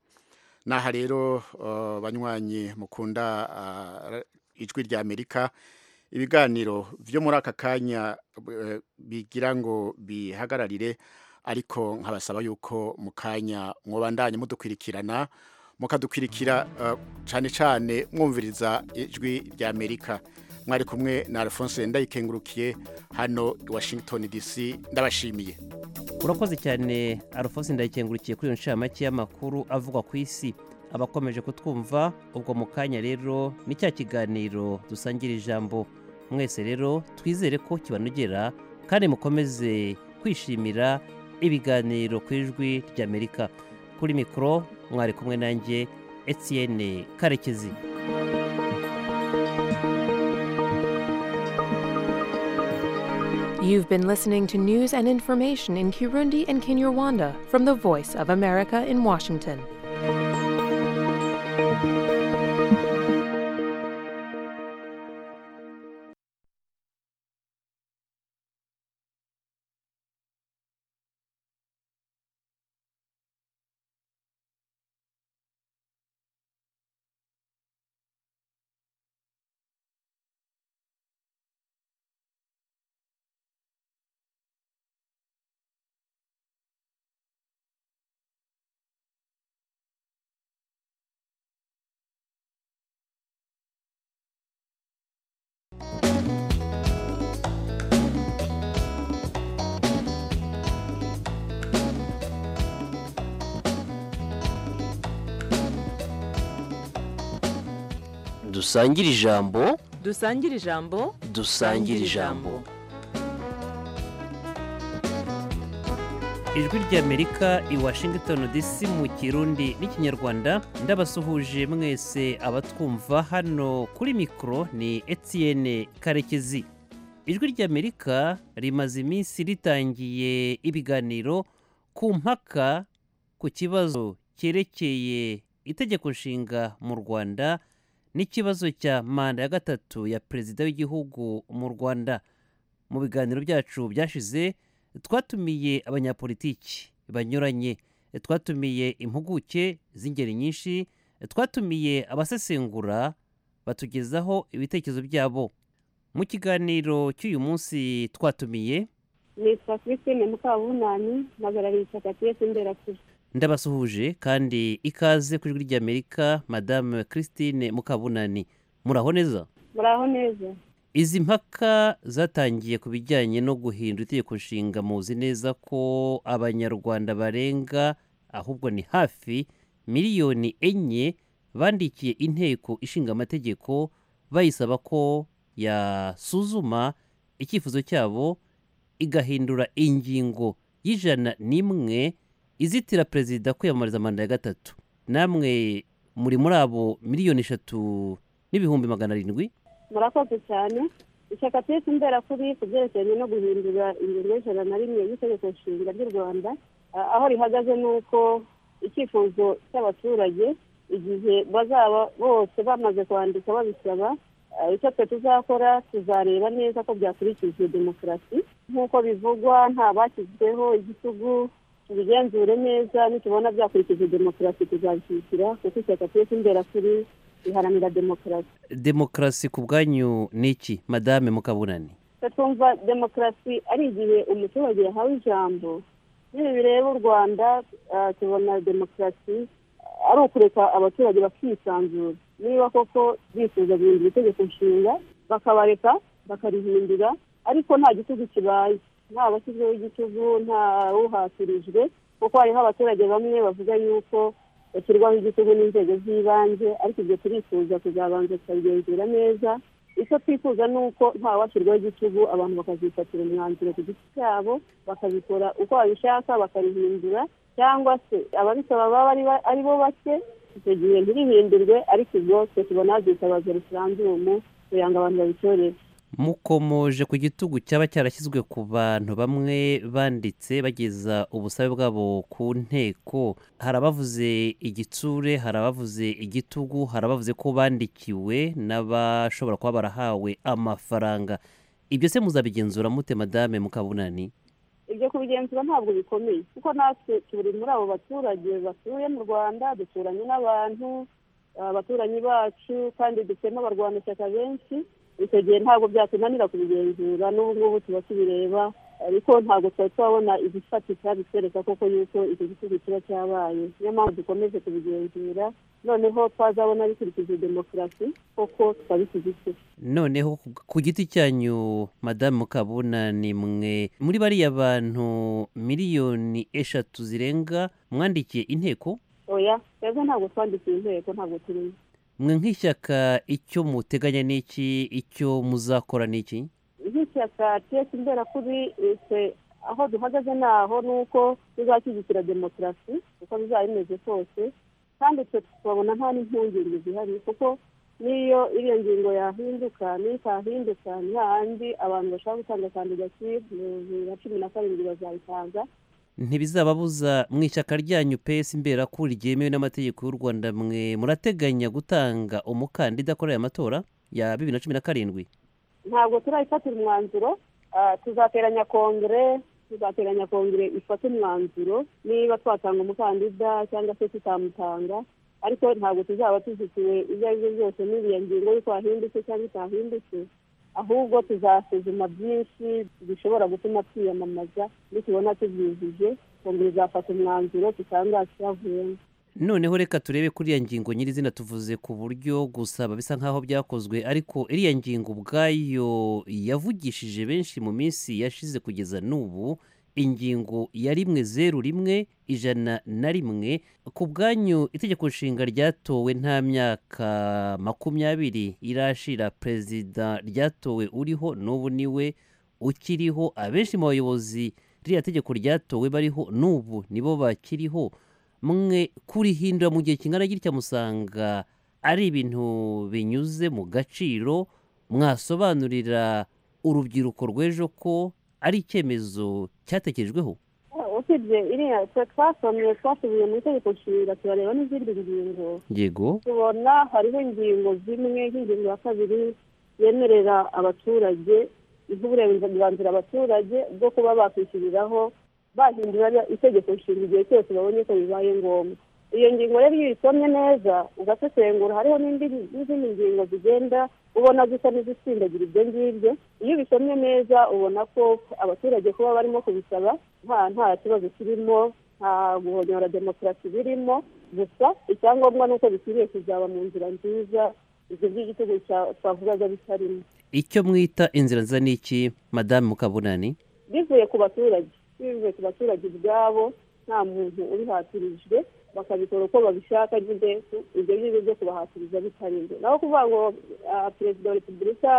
n'aha rero banywanyi mukunda ijwi rya amerika ibiganiro byo muri aka kanya bigira ngo bihagararire ariko nkabasaba yuko mu kanya mwubandanye mudukwirikirana mukadukwirikira cyane cyane mwumviriza ijwi rya amerika mwari kumwe na alphonse ndayikengurukiye hano i washington dc ndabashimiye urakoze cyane alphonse ndayikengurukiye kuri iyo nshamake y'amakuru avugwa ku isi abakomeje kutwumva ubwo mu kanya rero ni cya kiganiro dusangira ijambo mwese rero twizere ko kibanogera kandi mukomeze kwishimira ibiganiro ku ijwi ry'amerika kuri mikoro mwari kumwe nanjye etiyene karekezi You've been listening to news and information in Kirundi and Kinyarwanda from the Voice of America in Washington. dusangire ijambo dusangire ijambo dusangire ijambo ijwi ry'amerika i washington dc mu kirundi n'ikinyarwanda ndabasuhuje mwese abatwumva hano kuri mikoro ni etienne karekezi ijwi ry'amerika rimaze iminsi ritangiye ibiganiro ku mpaka ku kibazo cyerekeye itegeko nshinga mu rwanda n'ikibazo cya manda ya gatatu ya perezida w'igihugu mu rwanda mu biganiro byacu byashize twatumiye abanyapolitiki banyuranye twatumiye impuguke z'ingeri nyinshi twatumiye abasesengura batugezaho ibitekerezo byabo mu kiganiro cy'uyu munsi twatumiye nitwa christine mukabunani mpagarariye ishyaka piyesi imberakuri ndabasuhuje kandi ikaze ku ijwi ry'amerika madame christine mukabunani muraho neza muraho neza izi mpaka zatangiye ku bijyanye no guhindura itegeko nshinga muzi neza ko abanyarwanda barenga ahubwo ni hafi miliyoni enye bandikiye inteko ishinga amategeko bayisaba ko yasuzuma icyifuzo cyabo igahindura ingingo y'ijana n'imwe izitira perezida kwiyamamariza manda ya gatatu namwe muri muri abo miliyoni eshatu n'ibihumbi magana arindwi murakoze cyane ishyaka piyesi imberakuri ku byerekeranye no guhindura ingingo y'ijana na rimwe y'itegeko nshinga ry'u rwanda ah, aho rihagaze ni uko icyifuzo cy'abaturage igihe bazaba bose bamaze kwandika babisaba ah, icyo twe tuzakora tuzareba neza ko byakurikije demokarasi nk'uko bivugwa nta bashyizweho igitugu tubigenzure neza nitubona byakurikije demokarasi tuzabishyigikira kuko ishyaka piyesi imberakuri riharanira demokarasi demokarasi ku bwanyu ni iki madame mukabunani twe twumva demokarasi ari igihe umuturage yahawe ijambo n'ibi bireba u rwanda ah, tubona demokarasi ah, ari ukureka abaturage bakisanzura niba koko bifuza guhindura itegeko nshinga bakabareka bakarihindura ariko nta gitugu kibaye nta bashyizweho igitugu nta uhatirijwe kuko hariho abaturage bamwe bavuga yuko bashyirwaho igitugu n'inzego z'ibanze ariko ibyo turifuza kuzabanza tukabigenzura neza icyo twifuza ni uko ntawashyirwaho igitugu abantu bakazifatira umwanzuro ku giti cyabo bakabikora uko babishaka bakarihindura cyangwa se ababisaba baba ari ba- ari bo bake icyo gihe ntirihindurwe ariko ibyo twe tubona byitabaza referandumu kugira ngo abantu babitorere mukomoje ku gitugu cyaba cyarashyizwe ku bantu bamwe banditse bageza ubusabe bwabo ku nteko hari abavuze igitsure hari abavuze igitugu hari abavuze ko bandikiwe n'abashobora kuba barahawe amafaranga ibyo se muzabigenzura mute madame mukabunani ibyo kubigenzura ntabwo bikomeye kuko natwe turi muri abo baturage batuye mu rwanda duturanye n'abantu ah, abaturanyi bacu kandi dufitemo abarwanashyaka benshi icyo gihe ntabwo byatunanira kubigenzura n'ubu ngubu tuba tubireba ariko ntabwo tuba twabona igifatika bitwereka koko yuko icyo gisubizo kiba cyabaye niyo mpamvu dukomeje kubigenzura noneho twazabona bikurikije demokarasi koko tukabishyigikira noneho ku- ku giti cyanyu madamu mukabunani mwe muri bariya bantu miliyoni eshatu zirenga mwandikiye inteko oya twebwe ntabwo twandikiye inteko ntabwo turimo mwe nk'ishyaka icyo muteganya ni iki icyo muzakora ni iki nk'ishyaka tesi imbera kuri twe aho duhagaze ni aho ni uko tuzashyigikira demokarasi uko bizaba bimeze kose kandi twe twabona nta n'impungenge zihari kuko n'iyo iriya ngingo yahinduka n'itahinduka nta handi abantu bashobora gutanga kandidatire bibiri na cumi na karindwi bazayitanga ntibizababuza mu ishyaka ryanyu pesi imbera ko ryemewe n'amategeko y'u rwanda mwe murateganya gutanga umukandida akora aya matora ya bibiri na cumi na karindwi ntabwo turayifatira umwanzuro ah, tuzateranya kongere tuzateranya kongere ifate umwanzuro niba twatanga umukandida cyangwa se tutamutanga ariko ntabwo tuzaba tuzitiwe ibyo ari byo byose n'iriya ngingo y'uko yahindutse cyangwa itahindutse ahubwo tuzasuzuma byinshi bishobora gutuma twiyamamaza nitubona tubyujuje kongere izafata umwanzuro tutangaza icyavuyemo noneho reka turebe kuri iriya ngingo nyirizina tuvuze ku buryo gusaba bisa nk'aho byakozwe ariko iriya ngingo ubwayo yavugishije benshi mu minsi yashize kugeza n'ubu ingingo ya rimwe zeru rimwe ijana na rimwe ku bwanyu itegeko nshinga ryatowe nta myaka makumyabiri irashira perezida ryatowe uriho n'ubu niwe ukiriho abenshi mu bayobozi ririya tegeko ryatowe bariho n'ubu nibo bakiriho mwe kurihindura mu gihe kingana gitya musanga ari ibintu binyuze mu gaciro mwasobanurira urubyiruko rw'ejo ko ari icyemezo cyatekerejweho usibye iriya twe twasomye twasubiye muri itegeko nshinga turareba n'izindi ngingo yego tubona hariho ingingo zimwe nk'ingingo ya kabiri yemerera abaturage iha uburenganzira abaturage bwo kuba bakwishyuriraho bahindura itegeko nshinga igihe cyose babonye ko bibaye ngombwa iyo ngingo rero iyo uyisomye neza ugasesengura hariho n'izindi ngingo zigenda ubona zisa n'izisindagira ibyo ngibyo iyo ubisomye neza ubona ko abaturage kuba barimo kubisaba nta nta kibazo kirimo nta guhonyora demokarasi birimo gusa icyangombwa ni uko bikwiriye kuzaba mu nzira nziza ibyo by'igitego twavugaga bitarimo icyo mwita inzira nziza ni iki madamu mukabunani bivuye ku baturage bivuye ku baturage ubwabo nta muntu ubihatirijwe bakabikora uko babishaka nyine ibyo ngibyo byo kubahatiriza bitarinze naho kuvuga ngo perezida wa repubulika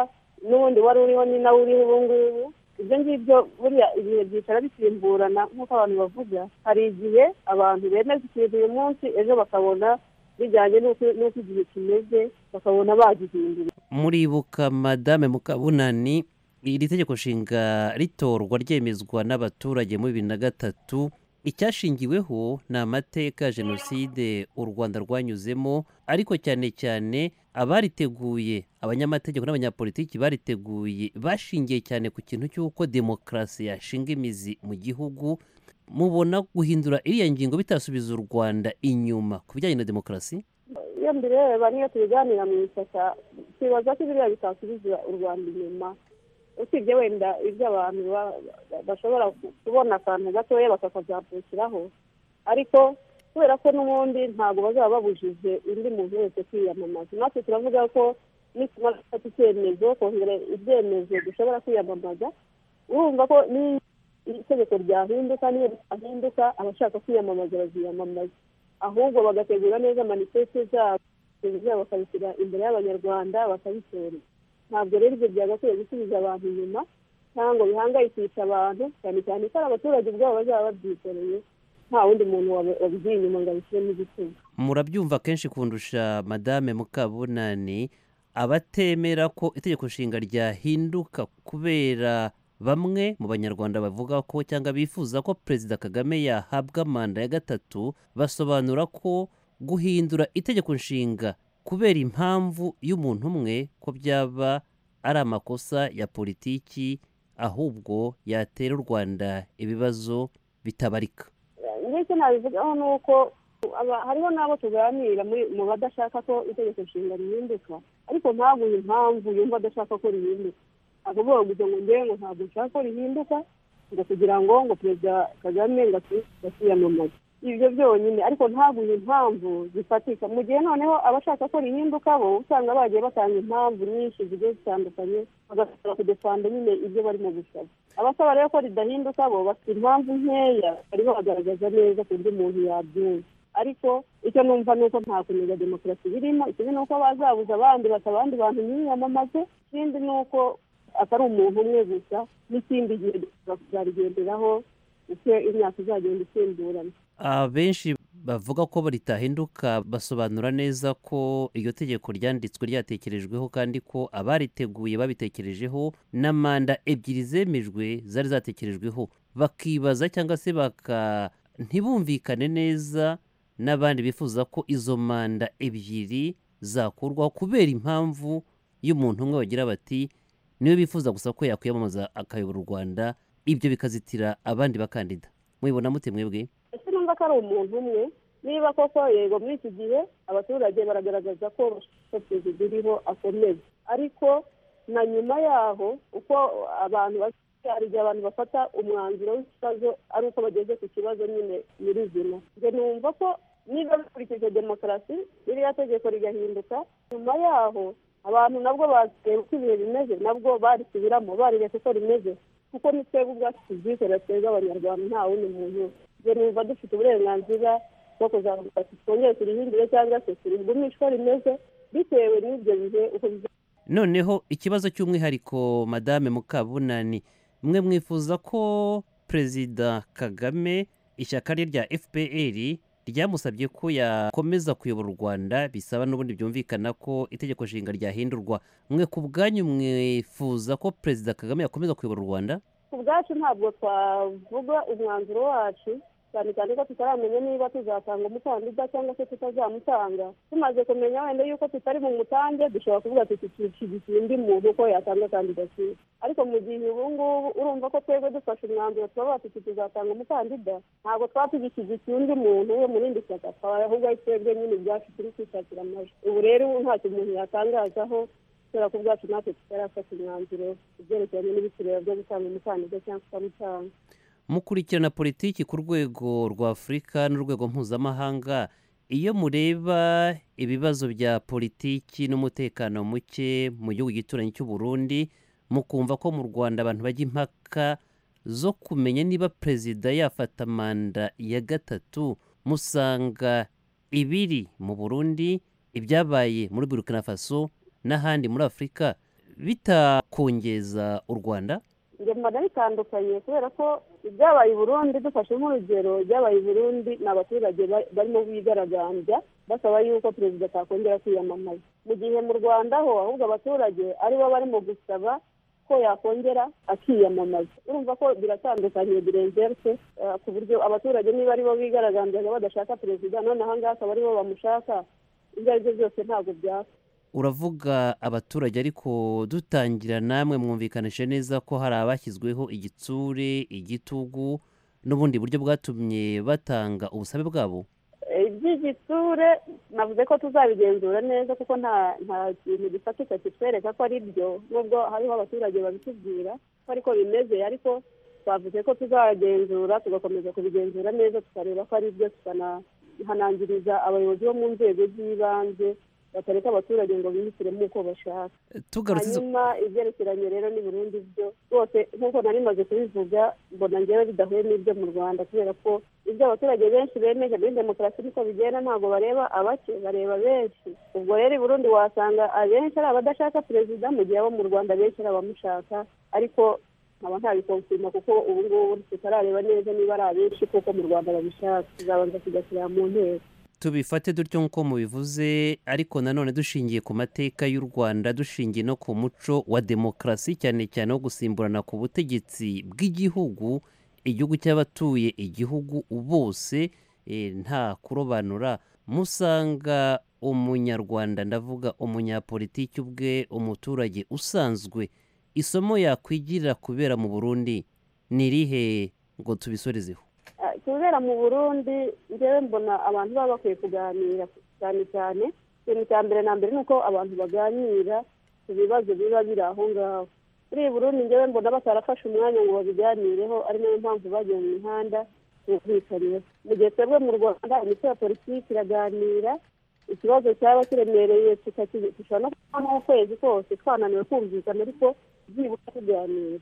n'ubundi wari uriho ni nawe uriho ubu ngubu ibyo ngibyo buriya ibihe byicara bisimburana nk'uko abantu bavuga hari igihe abantu bemeza ikintu uyu munsi ejo bakabona bijyanye n'uko igihe kimeze bakabona bagihindura muribuka madame mukabunani iri tegeko nshinga ritorwa ryemezwa n'abaturage muri bibiri na gatatu icyashingiweho ni amateka ya jenoside u rwanda rwanyuzemo ariko cyane cyane abariteguye abanyamategeko n'abanyapolitiki bariteguye bashingiye cyane ku kintu cy'uko demokarasi yashinga imizi mu gihugu mubona guhindura iriya ngingo bitasubiza u rwanda inyuma ku bijyanye na demokarasi iyo mbireba niyo tubiganira mu ishyaka twibaza ko biriya bitasubiza u rwanda inyuma usibye wenda ibyo abantu bashobora kubona akantu gatoya bakakazampukiraho ariko kubera ko n'ubundi ntabwo bazaba babujije undi muntu wese kwiyamamaza natwe turavuga ko nitumara gufata icyemezo kongera ibyemezo dushobora kwiyamamaza urumva ko itegeko ryahinduka n'iyo ritahinduka abashaka kwiyamamaza baziyamamaza ahubwo bagategura neza manifeste zabo zabo bakabishyira imbere y'abanyarwanda bakabitora ntabwo rero ibyo byagakwiye gusubiza abantu inyuma cyangwa bihangayikisha abantu cyane cyane ko ari abaturage ubwabo bazaba babyikoreye nta wundi muntu wabigiye inyuma ngo abishyiremo igitugu murabyumva kenshi kundusha madame mukabunani abatemera ko itegeko nshinga ryahinduka kubera bamwe mu banyarwanda bavuga ko cyangwa bifuza ko perezida kagame yahabwa manda ya gatatu basobanura ko guhindura itegeko nshinga kubera impamvu y'umuntu umwe ko byaba ari amakosa ya politiki ahubwo yatera u rwanda ibibazo bitabarika ndetse nabivugaho ni uko hariho n'abo tuganira mu badashaka ko itegeko nshinga rihinduka ariko ntabure impamvu yumva adashaka ko rihinduka akavuga gusa ngo ngewe ngo ntabwo nshaka ko rihinduka ngo kugira ngo ngo perezida kagame ngo asiyamamaze ibyo byonyine ariko ntabure impamvu zifatika mu gihe noneho abashaka ko rihinduka bo usanga bagiye batanga impamvu nyinshi zigiye zitandukanye bagasaba kudefanda nyine ibyo barimo gusaba abasaba rero ko ridahinduka bo bafite impamvu nkeya barimo bagaragaza neza ku buryo umuntu yabyumva ariko icyo numva ni uko nta kunega demokarasi birimo ikindi ni uko bazabuza abandi bata abandi bantu nyiyamamaze ikindi ni uko atari umuntu umwe gusa n'ikindi gihe kuzarigenderaho uko imyaka izagenda isimburana abenshi bavuga ko ritahinduka basobanura neza ko iryo tegeko ryanditswe ryatekerejweho kandi ko abariteguye babitekerejeho na manda ebyiri zemejwe zari zatekerejweho bakibaza cyangwa se baka ntibumvikane neza n'abandi bifuza ko izo manda ebyiri zakurwaho kubera impamvu y'umuntu umwe bagira bati niwe bifuza gusa ko yakwiyamamaza akayobora u rwanda ibyo bikazitira abandi bakandida mwibona mute mwebwe ko ari umuntu umwe niba koko yego muri iki gihe abaturage baragaragaza ko perezida uriho akomeza ariko na nyuma yaho uko abantu hari igihe abantu bafata umwanzuro w'ikibazo ari uko bageze ku kibazo nyine nyirizina njye numva ko niba bikurikije demokarasi ririya tegeko rigahinduka nyuma yaho abantu nabwo bazireba uko ibihe bimeze nabwo barisubiramo barireba uko rimeze kuko twebwe ubwacu tubyikorera twebwe abanyarwanda nta wundi muntu ibyo numva dufite uburenganzira bwo kuzamuka twongere turihindure cyangwa se turigumishwa rimeze bitewe n'ibyo bihe uko bizaba noneho ikibazo cy'umwihariko madame mukabunani mwe mwifuza ko perezida kagame ishyaka rye rya fpr ryamusabye ko yakomeza kuyobora u rwanda bisaba n'ubundi byumvikana ko itegeko nshinga ryahindurwa mwe ku bwanyu mwifuza ko perezida kagame yakomeza kuyobora u rwanda ku bwacu ntabwo twavuga umwanzuro wacu cyane cyane ko tutaramenya niba tuzatanga umukandida cyangwa se tutazamutanga tumaze kumenya wenda yuko tutari mu mutange dushobora kuvuga tuti dushyigikiye undi muntu uko yatanga kandidatire ariko mu gihe ubu ngubu urumva ko twebwe dufashe umwanzuro tuba tuti tuzatanga umukandida ntabwo twaba tugishyigikiye undi muntu we mu rindi shyaka twaba ahubwo ari twebwe nyine ibyacu turi kwishakira amajwi ubu rero ntacyo umuntu yatangazaho kubera ko ubwacu natwe tutarafata umwanzuro ibyerekeranye n'ibiciro byo gutanga umukandida cyangwa tutamutanga mukurikirana politiki ku rwego rwa afurika n'urwego mpuzamahanga iyo mureba ibibazo bya politiki n'umutekano muke mu gihugu gituranyi cy'u Burundi mukumva ko mu rwanda abantu bajya impaka zo kumenya niba perezida yafata manda ya gatatu musanga ibiri mu burundi ibyabaye muri burkina faso n'ahandi muri afurika bitakongeza u rwanda njye mbona bitandukanye kubera ko ibyabaye i burundi dufashe nk'urugero ibyabaye i burundi ni abaturage barimo bigaragambya basaba yuko perezida atakongera kwiyamamaza mu gihe mu rwanda ho ahubwo abaturage aribo barimo gusaba ko yakongera akiyamamaza urumva ko biratandukanye birengerse ku buryo abaturage niba aribo bigaragambyaga badashaka perezida none aha ngaha akaba aribo bamushaka ibyo ari byo byose ntabwo byaka uravuga abaturage ariko dutangira namwe mwumvikanishe neza ko hari abashyizweho igitsure igitugu n'ubundi buryo bwatumye batanga ubusabe bwabo iby'igitsure navuze ko tuzabigenzura neza kuko nta nta kintu gifatika kitwereka ko ari byo nubwo hariho abaturage babitubwira ko ariko bimeze ariko twavuze ko tuzagenzura tugakomeza kubigenzura neza tukareba ko ari byo tukanahanangiriza abayobozi bo mu nzego z'ibanze batareka abaturage ngo bihitiremo uko bashaka hanyuma ibyerekeranye rero ni burundu byo rwose nk'uko nari maze kubivuga mbona ngewe bidahuye n'ibyo mu rwanda kubera ko ibyo abaturage benshi bemeje muri demokarasi niko bigenda ntabwo bareba abake bareba benshi ubwo rero i burundi wasanga abenshi ari abadashaka perezida mu gihe abo mu rwanda benshi ari abamushaka ariko nkaba ntabikonfirma kuko ubu ngubu tutarareba neza niba ari abenshi kuko mu rwanda babishaka tuzabanza kugashyira mu nteko tubifate dutyo nk'uko mubivuze ariko nanone dushingiye ku mateka y'u rwanda dushingiye no ku muco wa demokarasi cyane cyane wo gusimburana ku butegetsi bw'igihugu igihugu cy'abatuye igihugu bose nta kurobanura musanga umunyarwanda ndavuga umunyapolitiki ubwe umuturage usanzwe isomo yakwigirira kubera mu burundi ni rihe ngo tubisorezeho kubera mu burundi njyewe mbona abantu baba bakwiye kuganira cyane cyane ikintu cya mbere na mbere ni uko abantu baganira ku bibazo biba biri aho ngaho muri iyi burundi njyewe mbona batarafashe umwanya ngo babiganireho ari nayo mpamvu bagiye mu mihanda bumvikanyeho mu gihe twebwe mu rwanda imitwe ya politiki iraganira ikibazo cyaba kiremereye dushobora no kuba nk'ukwezi kose twananiwe kumvikana ariko byibura tuganira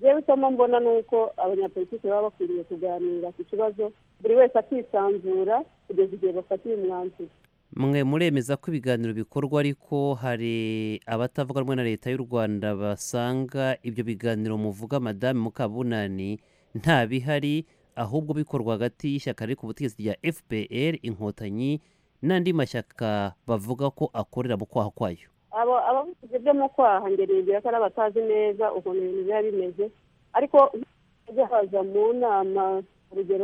rero isomo mbona ni uko abanyapolitiki baba bakwiriye kuganira ku kibazo buri wese akisanzura kugeza igihe bafatiye umwanzuro mwe muremeza ko ibiganiro bikorwa ariko hari abatavuga rumwe na leta y'u rwanda basanga ibyo biganiro muvuga madame mukabunani nta bihari ahubwo bikorwa hagati y'ishyaka riri ku butegetsi rya fpr inkotanyi n'andi mashyaka bavuga ko akorera mu kwaha kwayo abavuzi byo mu kwaha ngerageza ko ari abatazi neza ukuntu ibintu biba bimeze ariko bajya haza mu nama urugero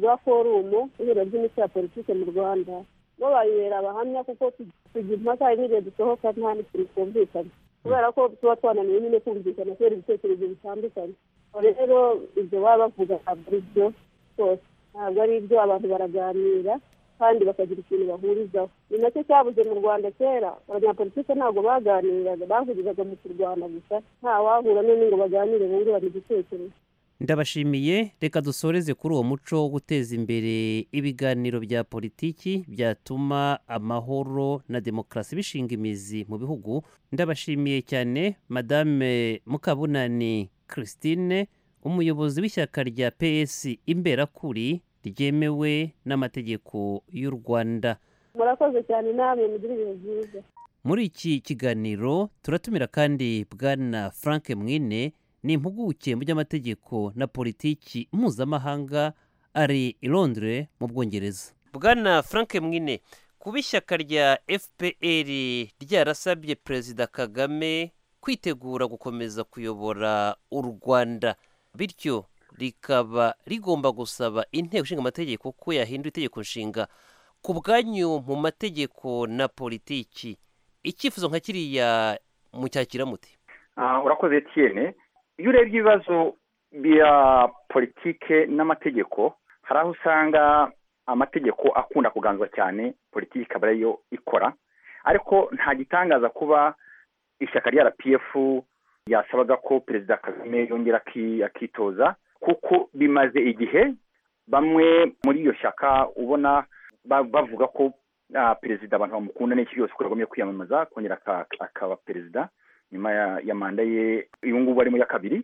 rwa forumu ihuriro ry'imitwe ya politiki mu rwanda bo bayibera abahamya kuko tugira impaka n'igihe dusohoka nta n'ikintu twumvikana kubera ko tuba twananiwe nyine kumvikana kubera ibitekerezo bitandukanye rero ibyo baba bavuga ntabwo ari byo rwose ntabwo ari ibyo abantu baraganira kandi bakagira ikintu bahurizaho ni nacyo cyabuze mu rwanda kera abanyapolitike ntabwo baganiraga bahurizaga mu kurwana gusa nta wahura n'undi ngo baganire bungurane igitekerezo ndabashimiye reka dusoreze kuri uwo muco wo guteza imbere ibiganiro bya politiki byatuma amahoro na demokarasi bishinga imizi mu bihugu ndabashimiye cyane madame mukabunani christine umuyobozi w'ishyaka rya ps imberakuri ryemewe n'amategeko y'u rwanda murakoze cyane namwe mugira ibintu byiza muri iki kiganiro turatumira kandi bwana frank mwine ni impuguke mu by'amategeko na politiki mpuzamahanga ari i londres mu bwongereza bwana frank mwine kuba ishyaka rya fpr ryarasabye perezida kagame kwitegura gukomeza kuyobora u rwanda bityo rikaba rigomba gusaba inteko ishinga amategeko ko yahindura itegeko nshinga ku bwanyu mu mategeko na politiki icyifuzo nka kiriya mucyakira muti Ah, urakoze tiyene iyo urebye ibibazo bya politike n'amategeko hari aho usanga amategeko akunda kuganzwa cyane politiki ikaba ariyo ikora ariko nta gitangaza kuba ishyaka rya rpf ryasabaga ko perezida kagame yongera aki- akitoza kuko bimaze igihe bamwe muri iyo shyaka ubona ba- bavuga ko ah, perezida abantu bamukunda n'iki byose ko yagombye kwiyamamaza kongera aka- akaba perezida nyuma ya, ya manda ye uyu ngubu arimo ya kabiri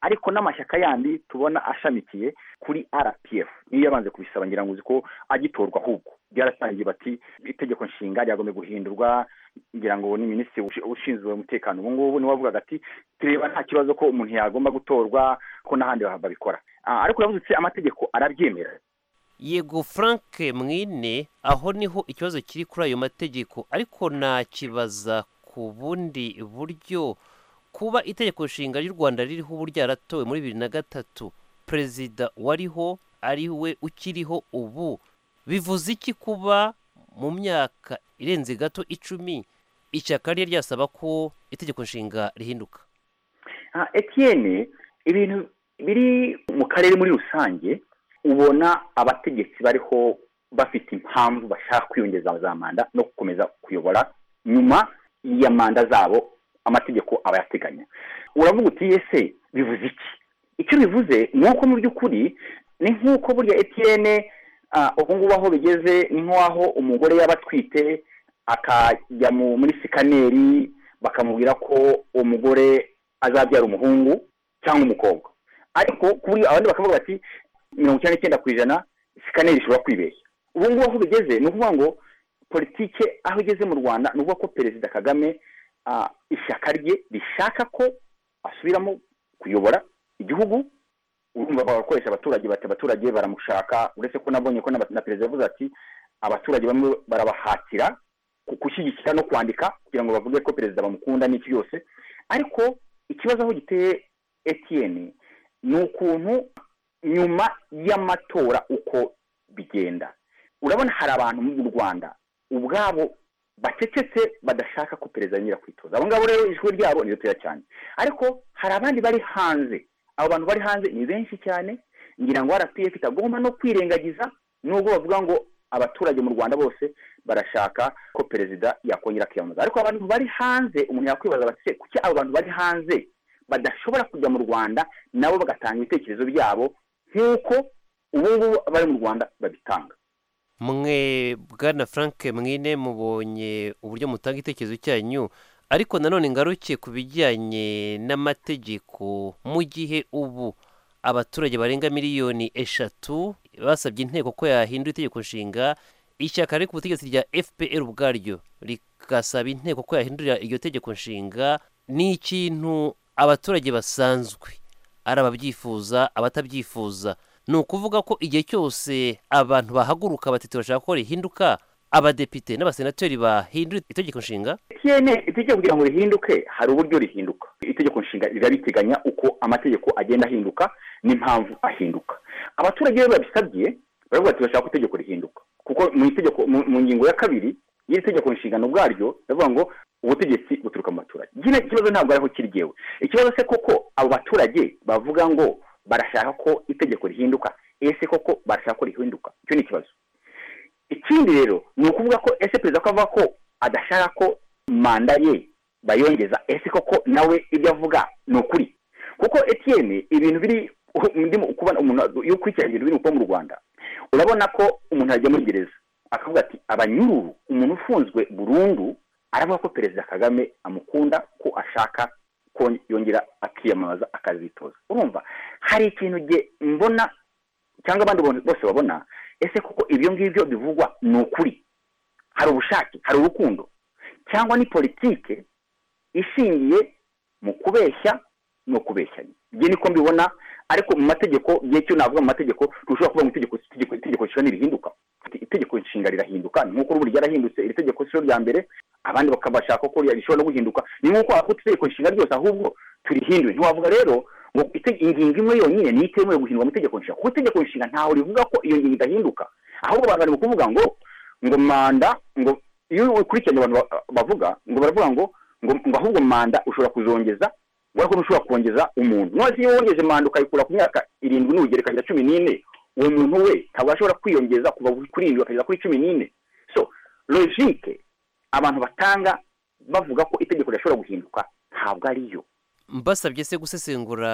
ariko n'amashyaka yandi tubona ashamikiye kuri rpf niyo yabanje kubisaba ngira ngo uzi ko agitorwa ahubwo byarasangiye bati itegeko nshinga ryagombe guhindurwa ngira ngo ni minisitiri ushi- ushinzwe umutekano ubu ngubu niwe wavugaga ati tureba nta kibazo ko umuntu yagomba gutorwa ko n'ahandi babikora Ah, ariko uravuze uti amategeko arabyemera yego frank mwine aho niho ikibazo kiri kuri ayo mategeko ariko nakibaza ku bundi buryo kuba itegeko nshinga ry'u rwanda ririho ubu ryaratowe muri bibiri na gatatu perezida wariho ari we ukiriho ubu bivuze iki kuba mu myaka irenze gato icumi ishyaka rye ryasaba ko itegeko nshinga rihinduka Ah, Etienne ibintu biri mu karere muri rusange ubona abategetsi bariho bafite impamvu bashaka kwiyongeza za manda no gukomeza kuyobora nyuma ya manda zabo amategeko aba yateganya uravuga uti ese bivuze iki icyo bivuze ni uko mu by'ukuri ni nk'uko burya Etienne ah, ubu ngubu aho bigeze ni nk'aho umugore yaba atwite akajya mu- muri sikaneri bakamubwira ko umugore azabyara umuhungu cyangwa umukobwa ariko kuri abandi bakavuga bati mirongo icyenda n'icyenda ku ijana sikaneri ishobora kwibeshya ubu ngubu aho bigeze ni ukuvuga ngo politike aho igeze mu rwanda ni ukuvuga ko perezida kagame ah, ishyaka rye rishaka ko asubiramo kuyobora igihugu urumva bagakoresha abaturage bati abaturage baramushaka uretse ko nabonye ko n'aba- na perezida yavuze ati abaturage bamwe barabahatira ku- gushyigikira no kwandika kugira ngo bavuge ko perezida bamukunda n'iki byose ariko ikibazo aho giteye etiyeni ni ukuntu nyuma y'amatora uko bigenda urabona hari abantu mu rwanda ubwabo bacecetse badashaka ko perezida yongera kwitoza abo ngabo rero ijwi ryabo ni ritoya cyane ariko hari abandi bari hanze abo bantu bari hanze ni benshi cyane ngira ngo rpf itagomba no kwirengagiza nubwo bavuga ngo abaturage mu rwanda bose barashaka ko perezida yakongera akiyamamaza ariko abantu bari hanze umuntu yakwibaza bati "Se, kuki abo bantu bari hanze badashobora kujya mu rwanda nabo bagatanga ibitekerezo byabo nk'uko ubu ngubu abari mu rwanda babitanga mwe bwana frank mwine mubonye uburyo mutanga itekerezo cyanyu ariko nanone ngaruke ku bijyanye n'amategeko mu gihe ubu abaturage barenga miliyoni eshatu basabye inteko ko yahindura itegeko nshinga ishyaka riri ku butegetsi rya fpr ubwaryo rigasaba inteko ko yahindurira iryo tegeko nshinga ni ikintu abaturage basanzwe ari ababyifuza abatabyifuza ni ukuvuga ko igihe cyose abantu bahaguruka bati turashaka ko rihinduka abadepite n'abasenateri bahindura itegeko nshinga tiyene itegeko kugira ngo rihinduke hari uburyo rihinduka itegeko nshinga rirabiteganya uko amategeko agenda ahinduka n'impamvu ahinduka abaturage rero babisabye baravuga ati bashaka ko itegeko rihinduka kuko mu itegeko mu- mu ngingo ya kabiri y'iri tegeko nshingano bwaryo baravuga ngo ubutegetsi buturuka mu baturage kino kibazo ntabwo ariho kiri jyewe ikibazo se koko abo baturage bavuga ngo barashaka ko itegeko rihinduka ese koko barashaka ko rihinduka icyo ni ikibazo ikindi rero ni ukuvuga ko ese perezida ko avuga ko adashaka ko manda ye bayongeza ese koko nawe ibyo avuga ni ukuri kuko etiyeni ibintu biri ndimo kubona umuntu iyo ukurikiranye ibintu biri kuba mu rwanda urabona ko umuntu yajya muri gereza akavuga ati abanyururu umuntu ufunzwe burundu aravuga ko perezida kagame amukunda ko ashaka yongera akiyamamaza akazitoza urumva hari ikintu mbona cyangwa abandi bose babona ese kuko ibyo ngibyo bivugwa ni ukuri hari ubushake hari urukundo cyangwa ni politike ishingiye mu kubeshya no kubeshyanya ibyo niko mbibona ariko mu mategeko igihe cyo navuga mu mategeko ntushobora kuvuga ngo itegeko itegeko nshinga rirahinduka itegeko nshinga rirahinduka ni nk'uko ubu ryarahindutse iri tegeko si ryo rya mbere abandi bakabashaka ko rishobora no guhinduka ni nk'uko wakuta itegeko nshinga ryose ahubwo turihinduye ntiwavuga rero ngo ingingo imwe yonyine ni itemewe guhindurwa mu itegeko nshinga kuko itegeko nshinga ntaho rivuga ko iyo ngingo idahinduka ahubwo abantu bari kuvuga ngo ngo manda ngo iyo ukurikiranye abantu bavuga ngo baravuga ngo ngo ahubwo manda ushobora kuzongeza ubona ko ntushobora kongeza umuntu none iyo wongeje manda ukayikura ku myaka irindwi n'ubugerekanya cumi n'ine uwo muntu we ntabwo ashobora kwiyongeza kuva kuri irindwi akageza kuri cumi n'ine so logike abantu batanga bavuga ko itegeko rishobora guhinduka ntabwo ariyo mbasabye se gusesengura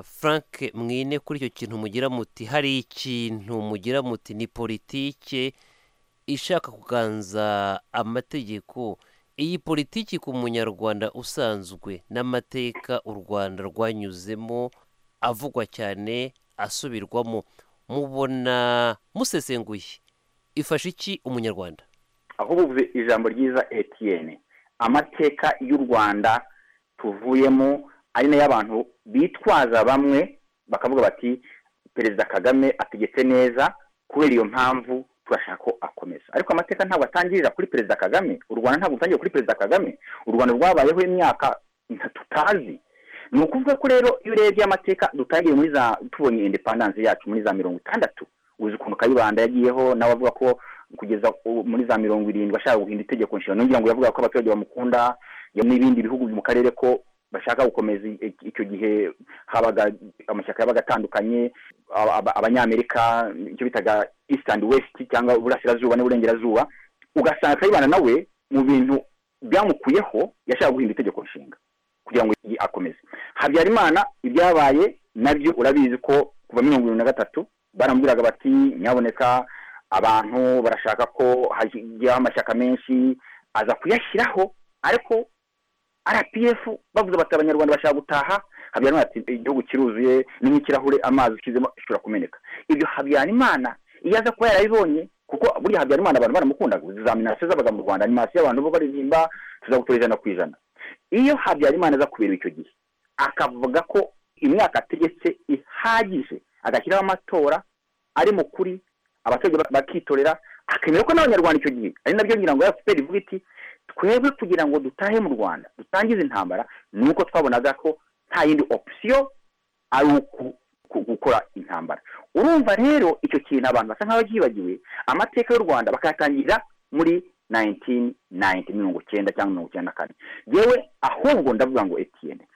frank mwine kuri icyo kintu mugira muti hari ikintu mugira muti ni politike ishaka kuganza amategeko iyi politiki ku munyarwanda usanzwe n'amateka u rwanda rwanyuzemo avugwa cyane asubirwamo mubona musesenguye ifasha iki umunyarwanda aho ubuvuze ijambo ryiza etiyene amateka y'u rwanda tuvuyemo ari nayo abantu bitwaza bamwe bakavuga bati perezida kagame ategetse neza kubera iyo mpamvu turashaka ko akomeza ariko amateka ntabwo atangirira kuri perezida kagame u rwanda ntabwo rutangirira kuri perezida kagame u rwanda rwabayeho imyaka tutazi ni ukuvuga ko rero iyo urebye amateka dutangiye muri za tubonye indepandanse yacu muri za mirongo itandatu uzi ukuntu kayibanda yagiyeho nawe avuga ko kugeza muri za mirongo irindwi ashaka guhinda itegeko nshinga nongera ngo yavuga ko abaturage bamukunda n'ibindi bihugu mu karere ko bashaka gukomeza icyo gihe habaga amashyaka yabaga atandukanye abanyamerika icyo bitaga east and west cyangwa uburasirazuba n'uburengerazuba ugasanga kayibana nawe mu bintu byamukuyeho yashaka guhinda itegeko nshinga kugira ngo akomeze habyarimana ibyabaye nabyo urabizi ko kuva mirongo irindwi na gatatu baramubwiraga bati nyaboneka abantu barashaka ko hajyaho amashyaka menshi aza kuyashyiraho ariko rpf bavuze bati abanyarwanda bashaka gutaha habyarimana ati igihugu kiruzuye ni nk'ikirahure amazi ushyizemo ashobora kumeneka ibyo habyarimana iyo aza kuba yarabibonye kuko burya habyarimana abantu baramukundaga zaminasiyo zabaga mu rwanda animasiyo abantu bo baririmba tuzagutora ijana ku ijana iyo habyarimana aza kubera icyo gihe akavuga ko imyaka ategetse ihagije agashyiraho amatora ari mu kuri abaturage bakitorera akemera ko n'abanyarwanda icyo gihe ari nabyo ngira ngo efuperi ivuga iti twebwe kugira ngo dutahe mu rwanda dutangize intambara ni uko twabonaga ko nta yindi opisiyo ari gukora intambara urumva rero icyo kintu abantu basa nk'aho byibagiwe amateka y'u rwanda bakayatangira muri nayintini nayinti mirongo icyenda cyangwa mirongo icyenda na kane yewe ahubwo ndavuga ngo etiyene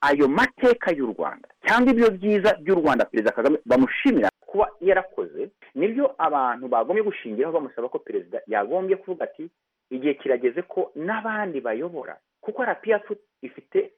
ayo mateka y'u rwanda cyangwa ibyo byiza by'u rwanda perezida kagame bamushimira kuba yarakoze nibyo abantu bagombye gushingiraho bamusaba ko perezida yagombye kuvuga ati igihe kirageze ko n'abandi bayobora kuko rpf ifite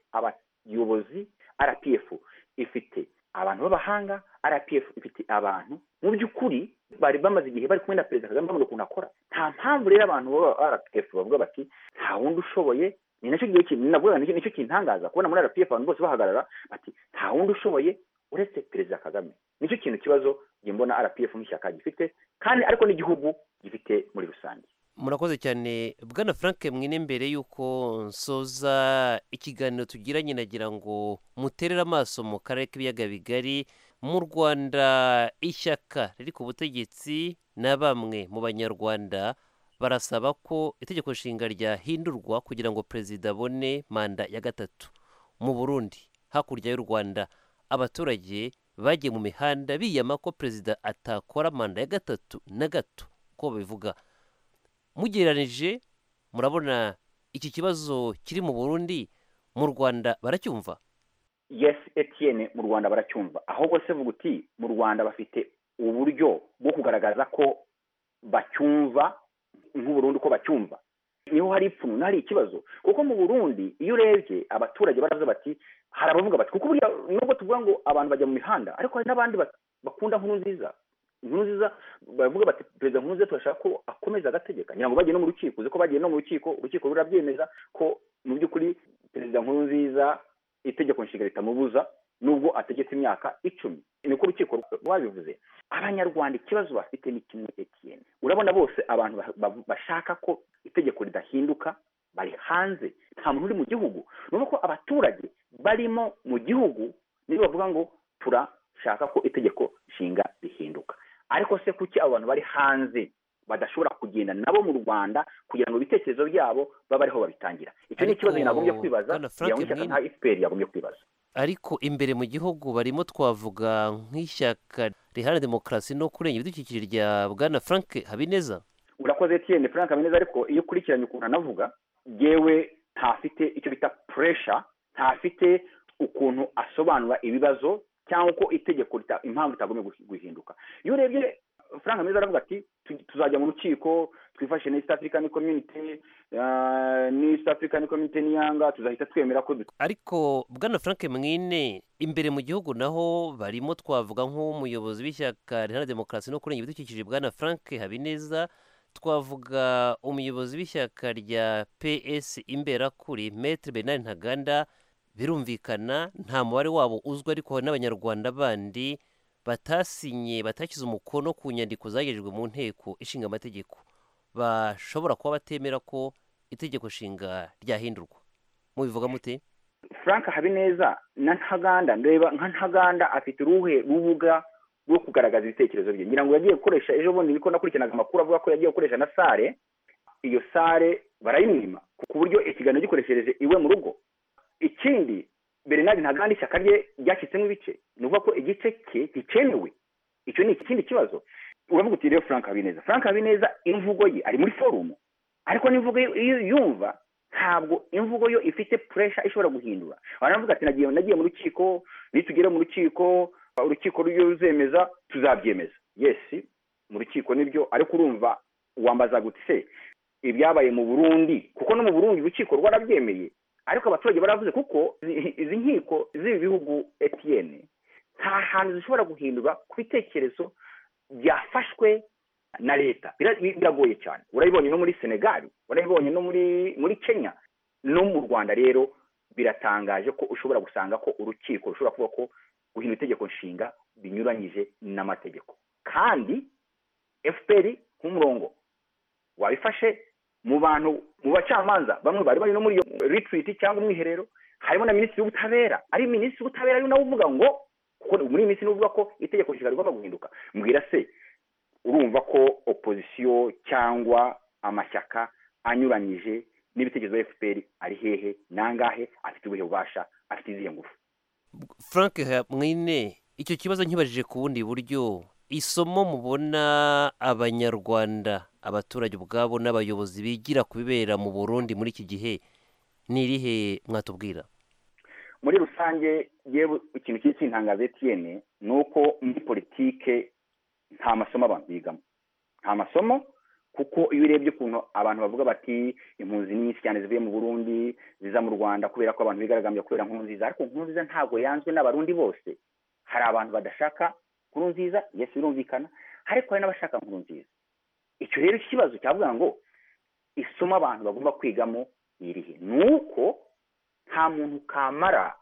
abayobozi rpf ifite abantu b'abahanga rpf ifite abantu mu by'ukuri bari bamaze igihe bari kumwe na perezida kagame bavuga ukuntu akora nta mpamvu rero abantu ba rpf bavuga bati nta wundi ushoboye ni nacyo gihe navuga nicyo kintangaza kubona muri rpf abantu bose bahagarara bati nta wundi ushoboye uretse perezida kagame nicyo kintu kibazo njye mbona rpf nk'ishyaka gifite kandi ariko n'igihugu gifite muri rusange murakoze cyane bwana frank mwine mbere y'uko nsoza ikiganiro tugiranye nagira ngo muterere amaso mu karere k'ibiyaga bigari mu rwanda ishyaka riri ku butegetsi na bamwe mu banyarwanda barasaba ko itegeko nshinga ryahindurwa kugira ngo perezida abone manda ya gatatu mu burundi hakurya y'u rwanda abaturage bagiye mu mihanda biyama ko perezida atakora manda ya gatatu na gato ko babivuga mugereranije murabona iki kibazo kiri mu burundi mu rwanda baracyumva yes etiyene mu rwanda baracyumva ahubwo se vuga uti mu rwanda bafite uburyo bwo kugaragaza ko bacyumva nk'uburundi ko bacyumva niho hari ipfunwe hari ikibazo kuko mu burundi iyo urebye abaturage baraza bati hari abavuga bati kuko burya nubwo tuvuga ngo abantu bajya mu mihanda ariko hari n'abandi bakunda nkuru nziza inkuru nziza baravuga bati perezida nkuru nziza turashaka ko akomeza agategeka ngira ngo bagiye no mu rukiko uzi ko bagiye no mu rukiko urukiko rurabyemeza ko mu by'ukuri perezida nkuru nziza itegeko nshinga ritamubuza nubwo ategetse imyaka icumi niko urukiko rwabivuze abanyarwanda ikibazo bafite ni kimwe etiyeni urabona bose abantu bashaka ko itegeko ridahinduka bari hanze nta muntu uri mu gihugu ni uko abaturage barimo mu gihugu niyo bavuga ngo turashaka ko itegeko nshinga rihinduka ariko se kuki abo bantu bari hanze badashobora kugenda nabo mu rwanda kugira ngo ibitekerezo byabo babe ariho babitangira icyo ni ikibazo nagombye kwibaza kugira ngo ishyaka nka efuperi yagombye kwibaza ariko imbere mu gihugu barimo twavuga nk'ishyaka riharanira demokarasi no kurengera ibidukikije rya bwana frank habineza urakoze etiyeni frank habineza ariko iyo ukurikiranye ukuntu anavuga yewe ntafite icyo bita puresha ntafite ukuntu asobanura ibibazo cyangwa uko itegeko impamvu ritagombye guhinduka iyo urebye frank hameze aravuga ati tuzajya mu rukiko twifashe na east african community ni east african community niyanga tuzahita twemera ko ariko bwana frank mwine imbere mu gihugu naho barimo twavuga nk'umuyobozi w'ishyaka riharanira demokarasi no kurengera ibidukikije bwana frank habineza twavuga umuyobozi w'ishyaka rya ps imberakuri metre bernard ntaganda birumvikana nta mubare wabo uzwi ariko n'abanyarwanda bandi batasinye batashyize umukono ku nyandiko zagejejwe mu nteko ishinga amategeko bashobora kuba batemera ko itegeko nshinga ryahindurwa mubivuga mute frank habineza na ntaganda ndeba nka ntaganda afite uruhe rubuga rwo kugaragaza ibitekerezo bye ngira ngo yagiye gukoresha ejo bundi niko nakurikiranaga amakuru avuga ko yagiye gukoresha na sare iyo sare barayimwima ku buryo ikiganiro gikoreshereje iwe mu rugo ikindi bernard ntaganda ishyaka rye ryacitsemo ibice ni ukuvuga ko igice cye gikenewe icyo ni ikindi kibazo uravuga uti rero frank habineza frank habineza imvugo ye ari muri forumu ariko n'imvugo iyo yumva ntabwo imvugo yo ifite puresha ishobora guhindura baravuga ati nagiye nagiye mu rukiko nitugere mu rukiko urukiko ruzemeza tuzabyemeza yesi mu rukiko nibyo ariko urumva wambaza guti se ibyabaye mu burundi kuko no mu burundi urukiko rwarabyemeye ariko abaturage baravuze kuko izi nkiko z'ibi bihugu etiyeni nta hantu zishobora guhindura ku bitekerezo byafashwe na leta biragoye cyane urabibonye no muri senegali urabibonye no muri muri kenya no mu rwanda rero biratangaje ko ushobora gusanga ko urukiko rushobora kuvuga ko guhindura itegeko nshinga binyuranyije n'amategeko kandi efuperi nk'umurongo wabifashe mu bantu mu bacamanza bamwe bari bari no muri iyo ritiriti cyangwa umwiherero harimo na minisitiri w'ubutabera ari minisitiri w'ubutabera ari nawe uvuga ngo kuko muri iyi minsi ni uvuga ko itegeko nshinga rigomba guhinduka mbwira se urumva ko opozisiyo cyangwa amashyaka anyuranyije n'ibitekerezo bya efuperi ari hehe nangahe afite ubuhe bubasha afite izihe ngufu frank mwine icyo kibazo nkibajije ku bundi buryo isomo mubona abanyarwanda abaturage ubwabo n'abayobozi bigira ku bibera mu burundi muri iki gihe ni irihe mwatubwira muri rusange yewe ikintu kiri kintangaza etiyene ni uko muri politike nta masomo abantu bigamo nta masomo kuko iyo urebye ukuntu abantu bavuga bati impunzi ni nyinshi cyane zivuye mu burundi ziza mu rwanda kubera ko abantu bigaragambya kubera nkuru nziza ariko nkuru nziza ntabwo yanzwe n'abarundi bose hari abantu badashaka nkuru nziza yesi birumvikana ariko hari n'abashaka nkuru nziza icyo rero ikibazo cyavuga ngo isomo abantu bagomba kwigamo irihe ni uko nta muntu kamara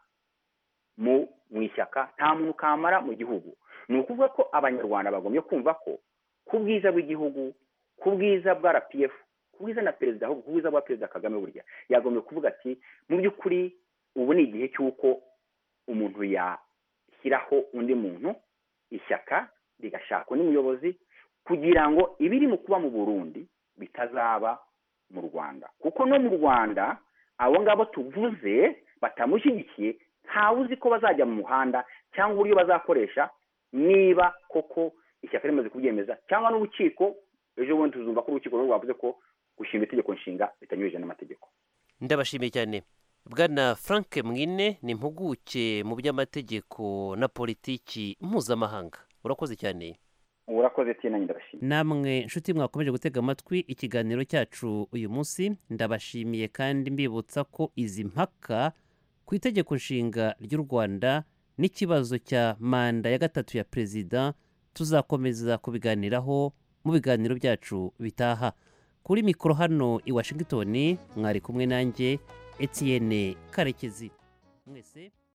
mu ishyaka nta muntu kamara mu gihugu ni ukuvuga ko abanyarwanda bagombye kumva ko ku bwiza bw'igihugu ku bwiza bwa rpf ku bwiza na perezida ahubwo ku bwiza bwa perezida kagame burya yagombye kuvuga ati mu by'ukuri ubu ni igihe cy'uko umuntu yashyiraho undi muntu ishyaka rigashakwa n'umuyobozi kugira ngo ibiri mu kuba mu burundi bitazaba mu rwanda kuko no mu rwanda abo ngabo tuvuze batamushyigikiye ntawe uzi ko bazajya mu muhanda cyangwa uburyo bazakoresha niba koko ishyaka rimaze kubyemeza cyangwa n'urukiko ejo bundi tuzumva ko urukiko rwo rwavuze ko gushinga itegeko nshinga bitanyurije n'amategeko ndabashimiye cyane bwana frank mwine ni impuguke mu by'amategeko na politiki mpuzamahanga urakoze cyane urakoze tina ndabashimiye namwe nshuti mwakomeje gutega amatwi ikiganiro cyacu uyu munsi ndabashimiye kandi mbibutsa ko izi mpaka ku itegeko nshinga ry'u rwanda n'ikibazo cya manda ya gatatu ya perezida tuzakomeza kubiganiraho mu biganiro byacu bitaha kuri mikoro hano i washington mwari kumwe nanjye etiyene karekezi mwese